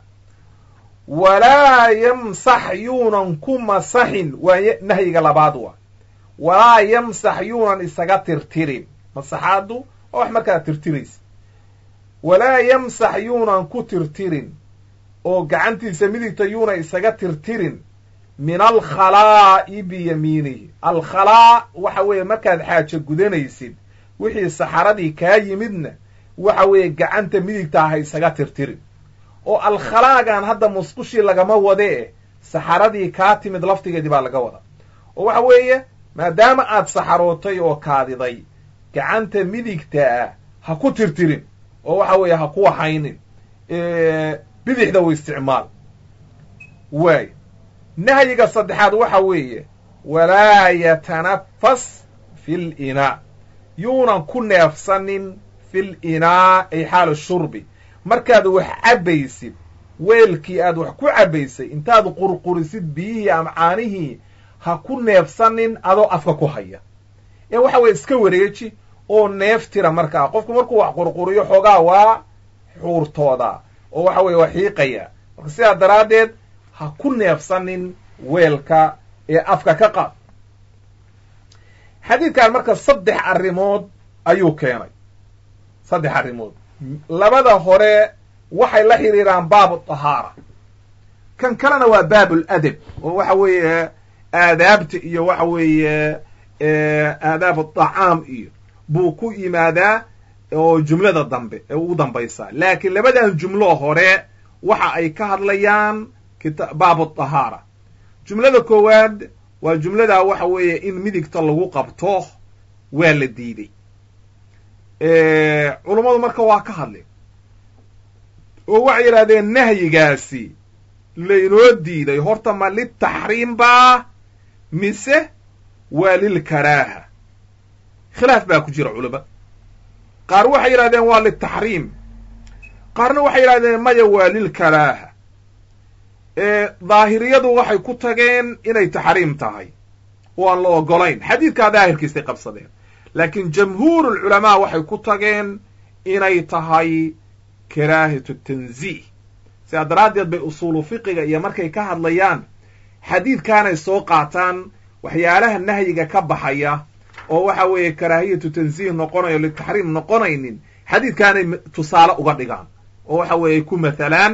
walaa yamsax yuunan ku masaxin waa nahyiga labaad wa walaa yamsax yuunan isaga tirtirin masaxaadu waa wax markaa tirtiraysa walaa yamsax yuunan ku tirtirin oo gacantiisa midigta yuunan isaga tirtirin min alkhalaa'i biyamiinihi alkhalaa waxa weeye markaad xaajo gudanaysid wixii saxaradii kaa yimidna waxa weeye gacanta midigta ah isaga tirtirin oo alkhalaagan hadda musqushii lagama wade eh saxaradii kaa timid laftigeedii baa laga wada oo waxa weeye maadaama aad saxarootay oo kaadiday gacanta midigta ah ha ku tirtirin oo waxa weeye ha ku waxaynin bidixda u isticmaal waay nahyiga saddexaad waxa weeye walaa yatanafas fi linaa yuunan ku neefsanin fil inaa ay xaala shurbi markaad wax cabbaysid weelkii aad wax ku cabbaysay intaad qurqurisid biyihii ama caanihii ha ku neefsanin adoo afka ku haya ee waxa weeye iska wareeji oo neef tira markaa qofku markuu wax qurquriyo xoogaa waa xuurtooda oo waxa weeye waa xiiqaya marka sidaa daraaddeed ha ku neefsanin weelka ee afka ka qaad xadiidkan marka saddex arrimood ayuu keenay saddex arrimood labada hore waxay la xidhiiraan baabu tahaara kan kalena waa baabul adab oo waxa weeye aadaabta iyo waxa weeye aadaab atacaam iyo buu ku yimaadaa oo jumlada dambe ee ugu dambaysaa laakiin labadan jumlo hore waxa ay ka hadlayaan baabu tahaara jumlada koowaad waa jumlada waxa weeye in midigta lagu qabto waa la diiday culummadu marka waa ka hadleen oo waxay yidhahdeen nahyigaasi laynoo diiday horta ma litaxriim baa mise waa lilkaraaha khilaaf baa ku jira culama qaar waxay yidhahdeen waa litaxriim qaarna waxay yidhahdeen maya waa lilkaraaha daahiriyadu waxay ku tageen inay taxriim tahay oo aan la ogolayn xadiidkaa daahirkiisay qabsadeen laakiin jamhuur ulculamaa waxay ku tageen inay tahay karaahatu tanziih sidaa daraaddeed bay usuulu fiqiga iyo markay ka hadlayaan xadiidkaanay soo qaataan waxyaalaha nahyiga ka baxaya oo waxa weeye karaahiyatu tanziih noqonayo litaxriim noqonaynin xadiidkaanay tusaale uga dhigaan oo waxa weeye ku mathalaan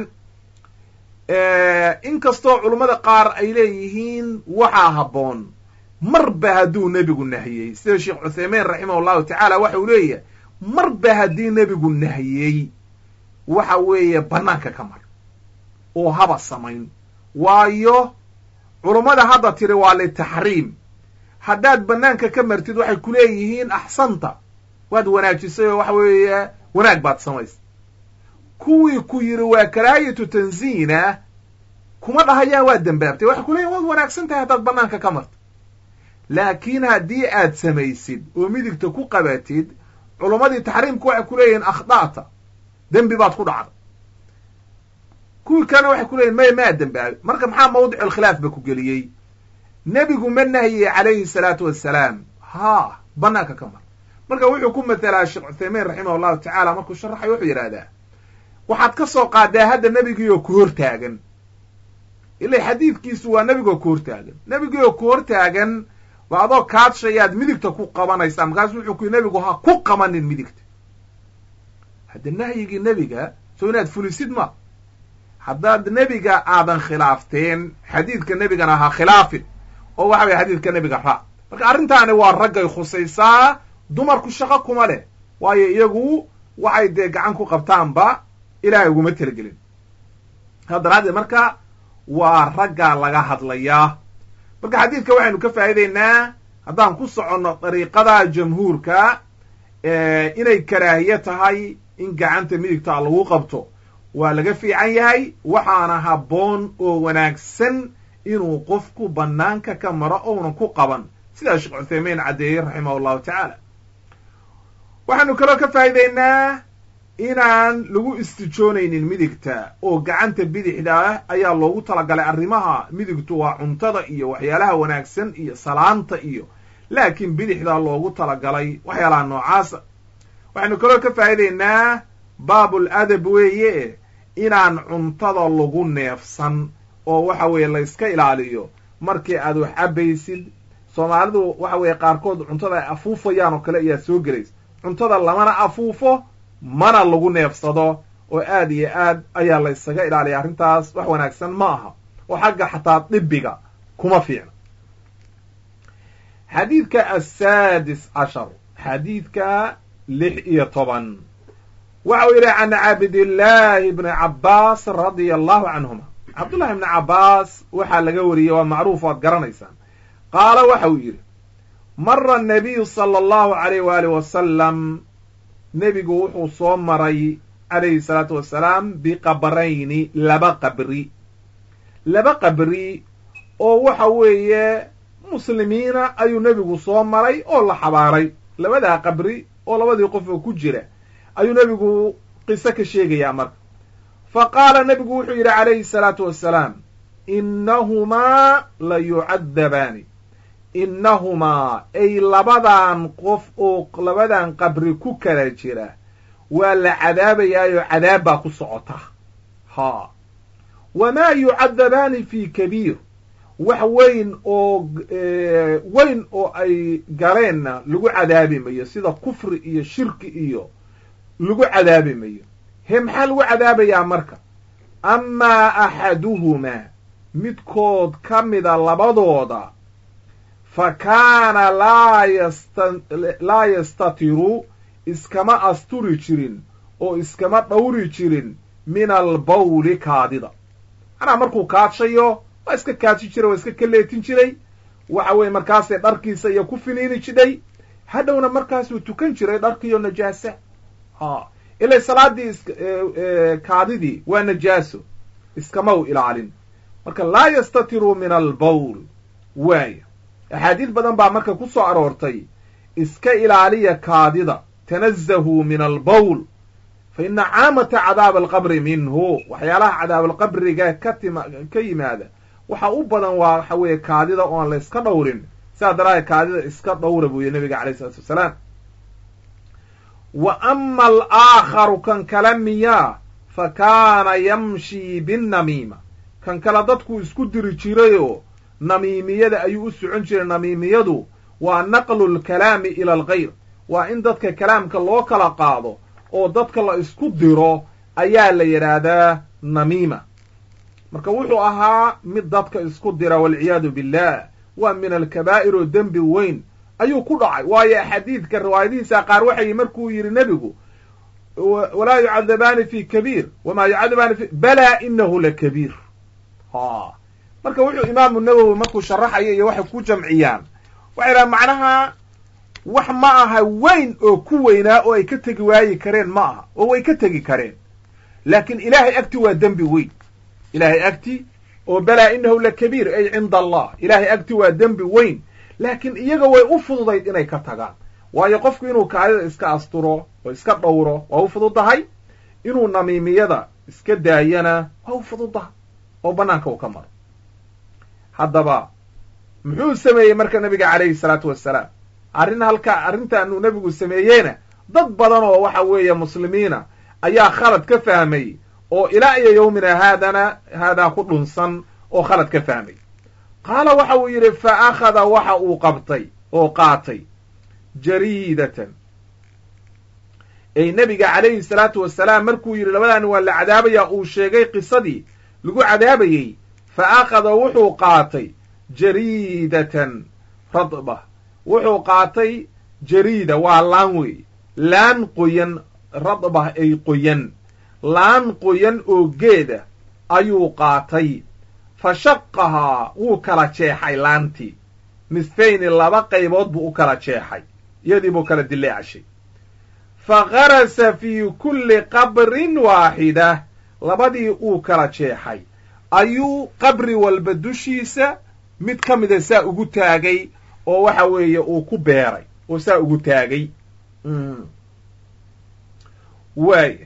inkastoo culummada qaar ay leeyihiin waxaa habboon marba hadduu nebigu nahiyey sida sheekh cuthaymiin raximah allahu tacaala waxa uu leeyahay marba haddii nebigu nahiyey waxa weeye bannaanka ka mar oo haba samayn waayo culummada hadda tiri waa litaxriim haddaad bannaanka ka martid waxay ku leeyihiin axsanta waad wanaajisay oo waxa weeye wanaag baad samaysay kuwii ku yidhi waa karaahiyatu tanziina kuma dhahayaan waad dembaabtay waxay ku leeyihin waad wanaagsan tahay haddaad bannaanka ka marto laakiin haddii aad samaysid oo midigta ku qabatid culummadii taxriimku waxay ku leeyihiin akhda'ta dembi baad ku dhacday kuwii kalena waxay ku leeyihin may maa dembaabe marka maxaa mawdicu alkhilaaf ba ku geliyey nebigu ma nahiyey calayhi salaatu wassalaam haa bannaanka ka mar marka wuxuu ku mathelaa sheekh cuthaymiin raximah allahu tacaala markuu sharaxayo wuxuu yidhahdaa waxaad ka soo qaadaa hadda nebigiioo ku hortaagan ila xadiidkiisu waa nebigoo ku hortaagan nebigiioo ku hortaagan ba adoo kaadshayaad midigta ku qabanaysaa markaasu wuxuu ku yidhi nebigu ha ku qabanin midigta hadda nahyigii nebiga soo inaad fulisid ma haddaad nebiga aadan khilaafteen xadiidka nebigana ha khilaafin oo waxa weye xadiidka nebiga raac marka arrintaani waa raggay khusaysaa dumarku shaqo kuma leh waayo iyagu waxay dee gacan ku qabtaanba ilaahay uguma talagelin haddaraaddeed marka waa raggaa laga hadlayaa marka xadiidka waxaynu ka faa'iideynaa haddaan ku soconno dariiqada jamhuurka inay karaahiye tahay in gacanta midigtaa lagu qabto waa laga fiican yahay waxaana habboon oo wanaagsan inuu qofku bannaanka ka maro ounan ku qaban sidaa sheekh cuthaymiin caddeeyey raximah allahu tacaala waxaanu kaloo ka faa'iideynaa inaan lagu istijoonaynin midigta oo gacanta bidixda ah ayaa loogu talagalay arrimaha midigtu waa cuntada iyo waxyaalaha wanaagsan iyo salaanta iyo laakiin bidixda loogu talagalay waxyaalaha noocaasa waxaynu kaloo ka faa'iideynaa baabul adab weeye inaan cuntada lagu neefsan oo waxa weeye la yska ilaaliyo markii aad wax cabaysid soomaalidu waxa weeye qaarkood cuntada ay afuufayaan oo kale ayaa soo gelaysa cuntada lamana afuufo mana lagu neefsado oo aad iyo aad ayaa la ysaga ilaaliya arrintaas wax wanaagsan ma aha oo xagga xataa dhibiga kuma fiicna xadiidka asaadis cashar xadiidka lix iyo toban waxa uu yidhi can cabdillaahi bni cabbaas radia allahu canhuma cabdullahi bni cabbaas waxaa laga wariyey waa macruuf waad garanaysaan qaala waxa uu yidhi mara annabiyu sala allahu alayh waali wasalam nebigu wuxuu soo maray calayhi salaatu wasalaam biqabrayni laba qabri laba qabri oo waxa weeye muslimiina ayuu nebigu soo maray oo la xabaaray labadaa qabri oo labadii qof oo ku jira ayuu nebigu qiso ka sheegayaa marka fa qaala nebigu wuxuu yidhi calayhi salaatu wassalaam innahumaa la yucadabaani innahumaa ay labadan qof oo labadan qabri ku kala jira waa la cadaabayaayoo cadaab baa ku socota haa wamaa yucadabaani fi kabiir wax weyn oo weyn oo ay galeenna lagu cadaabi mayo sida kufri iyo shirki iyo lagu cadaabi mayo he maxaa lagu cadaabayaa marka amaa axaduhumaa midkood ka mida labadooda fa kaana laa yasta laa yastatiru iskama asturi jirin oo iskama dhowri jirin min albawli kaadida manaa markuu kaadshayo waa iska kaadshi jiray waa iska kaleetin jiray waxa weeye markaasay dharkiisa iyo ku finiini jidhay hadhowna markaasuu tukan jiray dharkiiyo najaasa ha ilay salaadii is kaadidii waa najaaso iskama u ilaalin marka laa yastatiru min albawl waaya axaadiis badan baa marka ku soo aroortay iska ilaaliya kaadida tanazahuu min albawl fa ina caamata cadaab alqabri minhu waxyaalaha cadaabalqabriga ka tima ka yimaada waxa u badan waa waxa weeye kaadida oon la iska dhowrin sidaa daraadeed kaadida iska dhowra buu yihi nabiga alayh isalaatu wasalaam wa ama alaakharu kan kale miyaa fa kaana yamshii binnamiima kan kale dadkuu isku diri jirayoo namiimiyada ayuu u socon jiray namiimiyadu waa naqlu lkalaami ila algayr waa in dadka kalaamka loo kala qaado oo dadka la isku diro ayaa la yidhaahdaa namiima marka wuxuu ahaa mid dadka isku dira walciyaadu billah waa min alkabaa'ir oo dembi weyn ayuu ku dhacay waayo xadiidka riwaayadihiisa qaar waxay markuu yidhi nebigu walaa yucadabaani fi kabiir wamaa yucadabaani fi balaa inahu lakabiir ha marka wuxuu imaamu nawowi markuu sharaxayo iyo waxay ku jamciyaan waxay dhahan macnaha wax ma aha weyn oo ku weynaa oo ay ka tegi waayi kareen ma aha oo way ka tegi kareen laakiin ilaahay agti waa dembi weyn ilaahay agti oo balaa inahu lakabiir ay cinda allah ilaahay agti waa dembi weyn laakiin iyaga way u fududayd inay ka tagaan waayo qofku inuu kaadida iska asturo oo iska dhowro waa u fududahay inuu namiimiyada iska daayana waa u fududahay oo bannaanka uu ka maro haddaba muxuu sameeyey marka nabiga calayhi salaatu wassalaam arrin halkaa arrintaanuu nebigu sameeyeyna dad badan oo waxa weeye muslimiina ayaa khalad ka fahmay oo ilaa iyo yowmina haadana haadaa ku dhunsan oo khalad ka fahmay qaala waxa uu yidhi fa akhada waxa uu qabtay oo qaatay jariidatan ey nebiga calayhi salaatu wasalaam markuu yidhi labadaani waa la cadaabaya uu sheegay qisadii lagu cadaabayey fa akhada wuxuu qaatay jariidatan radba wuxuu qaatay jariida waa laan wey laan qoyan radbah ay qoyan laan qoyan oo geeda ayuu qaatay fa shaqahaa wuu kala jeexay laantii nisfayni laba qaybood buu u kala jeexay iyadii buu kala dileecashay fa garasa fii kulli qabrin waaxida labadii uu kala jeexay ayuu qabri walba dushiisa mid ka mida saa ugu taagay oo waxa weeye uu ku beeray oo saa ugu taagay waaya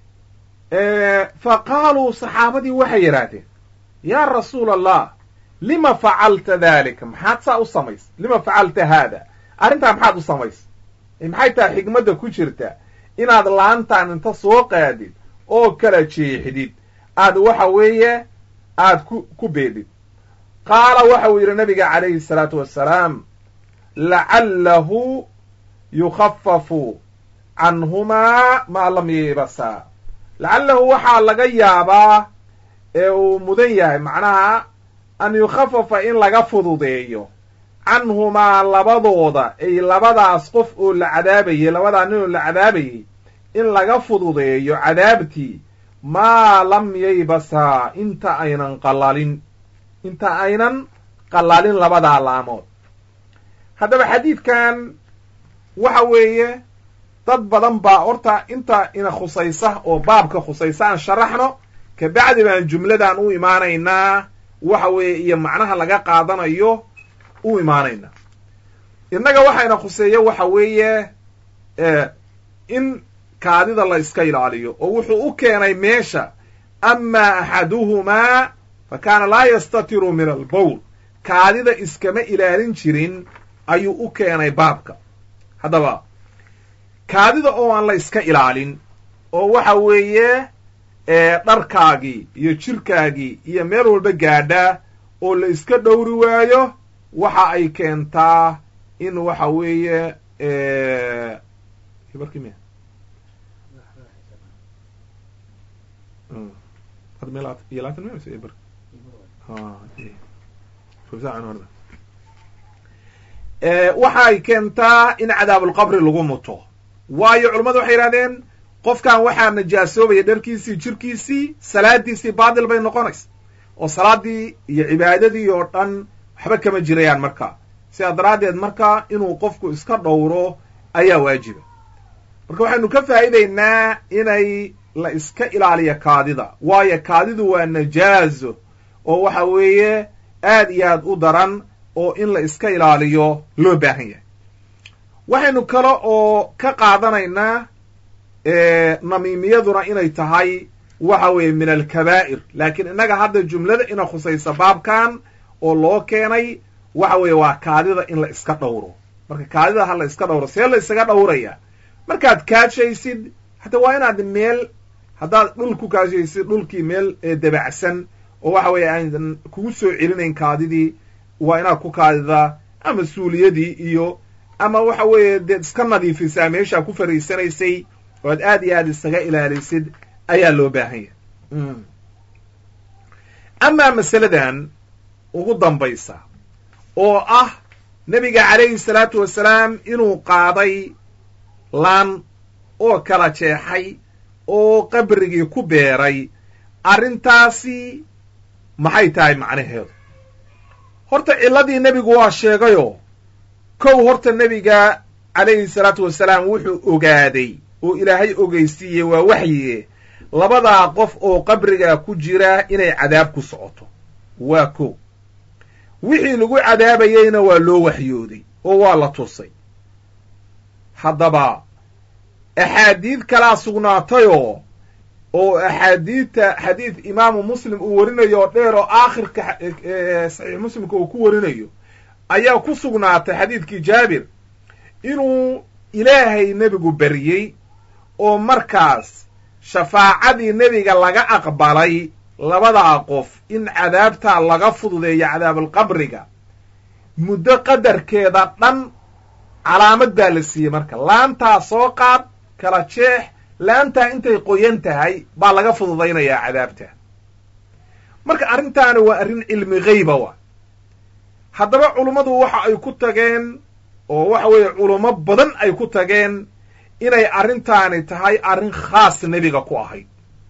fa qaaluu saxaabadii waxay yidhaahdeen yaa rasuula allah lima facalta daalika maxaad saa u samays lima facalta haada arrintaa maxaad u samays maxay tahay xigmadda ku jirta inaad laantaan inta soo qaadid oo kala jeexdid aad waxa weeye aad ku ku beedhid qaala waxa uu yidhi nabiga calayhi salaatu wassalaam lacallahu yukhafafu canhumaa maa lam yibasaa lacallahu waxaa laga yaabaa ee uu mudan yahay macnaha an yukhafafa in laga fududeeyo canhumaa labadooda ay labadaas qof oo la cadaabayey labadaa nin oo la cadaabayey in laga fududeeyo cadaabtii maa lam yaybasaa inta aynan qalalin inta aynan qalalin labadaa laamood haddaba xadiidkan waxa weeye dad badan baa horta inta ina khusaysa oo baabka khusaysa aan sharaxno kabacdi baan jumladan u imaanaynaa waxa weeye iyo macnaha laga qaadanayo u imaanaynaa innaga waxayna khuseeya waxa weeye in kaadida la iska ilaaliyo oo wuxuu u keenay meesha amaa axaduhumaa fa kaana laa yastatiru min albowl kaadida iskama ilaalin jirin ayuu u keenay baabka haddaba kaadida oo aan la iska ilaalin oo waxa weeye dharkaagii iyo jirkaagii iyo meel walba gaadha oo la iska dhowri waayo waxa ay keentaa in waxa weeye waxa ay keentaa in cadaabulqabri lagu muto waayo culummadu waxay yidhahdeen qofkan waxaa najaasoobaya dharkiisii jirkiisii salaadiisii baatil bay noqonaysa oo salaaddii iyo cibaadadii oo dhan waxba kama jirayaan marka sidaa daraaddeed marka inuu qofku iska dhowro ayaa waajiba marka waxaynu ka faa'iidaynaa inay la iska ilaaliyo kaadida waayo kaadidu waa najaazo oo waxa weeye aad iyo aad u daran oo in la iska ilaaliyo loo baahan yahay waxaynu kale oo ka qaadanaynaa namiimiyaduna inay tahay waxa weeye min alkabaa'ir laakiin innaga hadda jumlada ina khusaysa baabkan oo loo keenay waxa weeye waa kaadida in la iska dhowro marka kaadida ha la iska dhowro see la isaga dhowraya markaad kaashaysid hata waa inaad meel haddaad dhul ku kaashaysid dhulkii meel dabacsan oo waxa weeye aan kugu soo celinayn kaadidii waa inaad ku kaadida ama suuliyadii iyo ama waxa weeye deed iska nadiifisaa meeshaa ku fariisanaysay oo ad aad iyo aad isaga ilaalisid ayaa loo baahan yahay amaa masaladan ugu dambaysa oo ah nebiga calayhi salaatu wasalaam inuu qaaday laan oo kala jeexay oo qabrigii ku beeray arrintaasi maxay tahay macnaheedu horta cilladii nebigu waa sheegayoo kow horta nebiga calayhi salaatu wasalaam wuxuu ogaaday oo ilaahay ogeysiiyey waa waxyiye labadaa qof oo qabrigaa ku jira inay cadaab ku socoto waa kow wixii lagu cadaabayeyna waa loo waxyooday oo waa la tusay haddaba axaadiid kalaa sugnaatayoo oo axaadiidta xadiid imaamu muslim uu warinayo oo dheer oo aakhirka saxiix muslimka uu ku warinayo ayaa ku sugnaatay xadiidkii jaabir inuu ilaahay nebigu baryey oo markaas shafaacadii nebiga laga aqbalay labadaa qof in cadaabtaa laga fududeeyo cadaabulqabriga muddo qadarkeeda dhan calaamad baa la siiyey marka laantaa soo qaad kala jeex laantaa intay qoyan tahay baa laga fududaynayaa cadaabta marka arrintaani waa arrin cilmi ghayba wa haddaba culummadu waxa ay ku tageen oo waxa weeye culummo badan ay ku tageen inay arrintaani tahay arrin khaas nebiga ku ahayd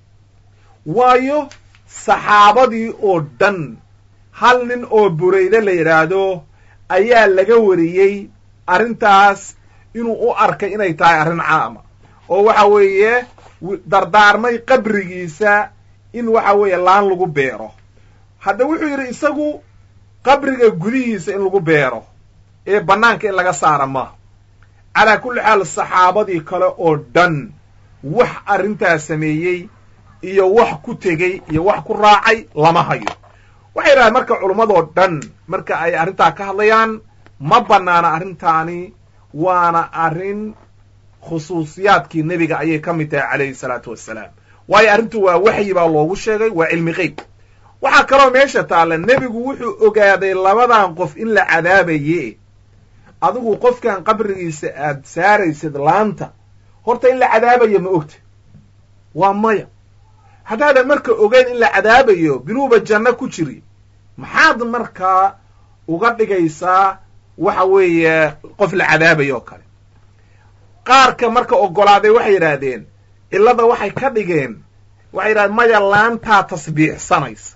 waayo saxaabadii oo dhan hal nin oo burayde la yidhaahdo ayaa laga wariyey arrintaas inuu u arkay inay tahay arrin caama oo waxa weeye dardaarmay qabrigiisa in waxa weeye laan lagu beero hadda wuxuu yidhi isagu qabriga gudihiisa in lagu beero ee bannaanka in laga saara maaha calaa kulli xaal saxaabadii kale oo dhan wax arrintaas sameeyey iyo wax ku tegey iyo wax ku raacay lama hayo waxay yidhahdeen marka culummadoo dhan marka ay arrintaa ka hadlayaan ma bannaana arrintaani waana arrin khusuusiyaadkii nebiga ayay ka mid tahay calayhi salaatu wassalaam waayo arrintu waa waxyi baa loogu sheegay waa cilmi qeyb waxaa kaloo meesha taalla nebigu wuxuu ogaaday labadan qof in la cadaabaye adigu qofkan qabrigiisa aad saaraysid laanta horta in la cadaabayo ma ogta waa maya haddaadan marka ogeyn in la cadaabayo binuuba janno ku jiri maxaad markaa uga dhigaysaa waxa weeye qof la cadaabayo oo kale qaarka marka oggolaaday waxay yidhaahdeen cillada waxay ka dhigeen waxay yidhahdeen maya laantaa tasbiixsanaysa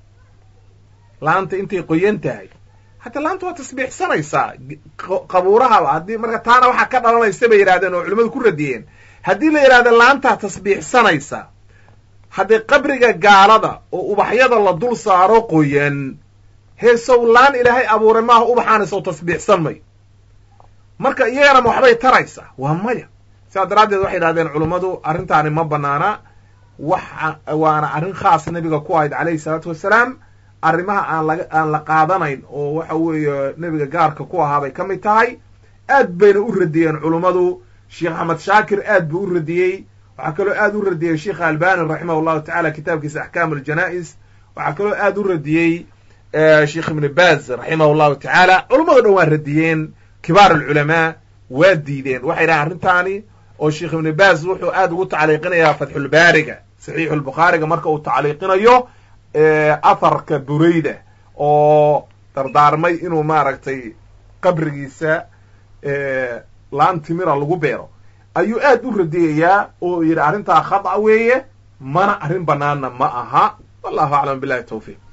laanta intay qoyan tahay hadda laanta waa tasbiixsanaysaa qabuurahaba haddii marka taana waxaa ka dhalanaysa bay yidhahdeen oo culimmadu ku radiyeen haddii la yidhahda laantaa tasbiixsanaysa haddii qabriga gaalada oo ubaxyada la dul saaro qoyan heesow laan ilaahay abuuray maaha ubaxaanaysa oo tasbiixsan mayo marka iyagana ma waxbay taraysaa waa maya sidaa daraaddeed waxay yidhahdeen culummadu arrintaani ma banaana wax waana arrin khaas nebiga ku ahayd calayhi salaatu wassalaam arrimaha aan laga aan la qaadanayn oo waxa weeye nebiga gaarka ku ahaa bay ka mid tahay aad bayna u radiyeen culummadu sheekh axmed shaakir aad buu u radiyey waxaa kaloo aad u radiyey sheikha albani raximah llahu tacala kitaabkiisa axkaam aljana'is waxaa kaloo aad u radiyey sheikh ibni baz raximah llahu tacaala culummado dhan waa radiyeen kibaar alculamaa waa diideen waxay dhahen arrintaani oo sheikh ibni baz wuxuu aad ugu tacliiqinayaa fatxulbaariga saxiixu lbukhaariga marka uu tacliiqinayo aharka burayda oo dardaarmay inuu maaragtay qabrigiisa laan timira lagu beero ayuu aad u radiyayaa oo yidhi arrintaa khata weeye mana arrin banaanna ma aha wallahu aclam billahi tawfiiq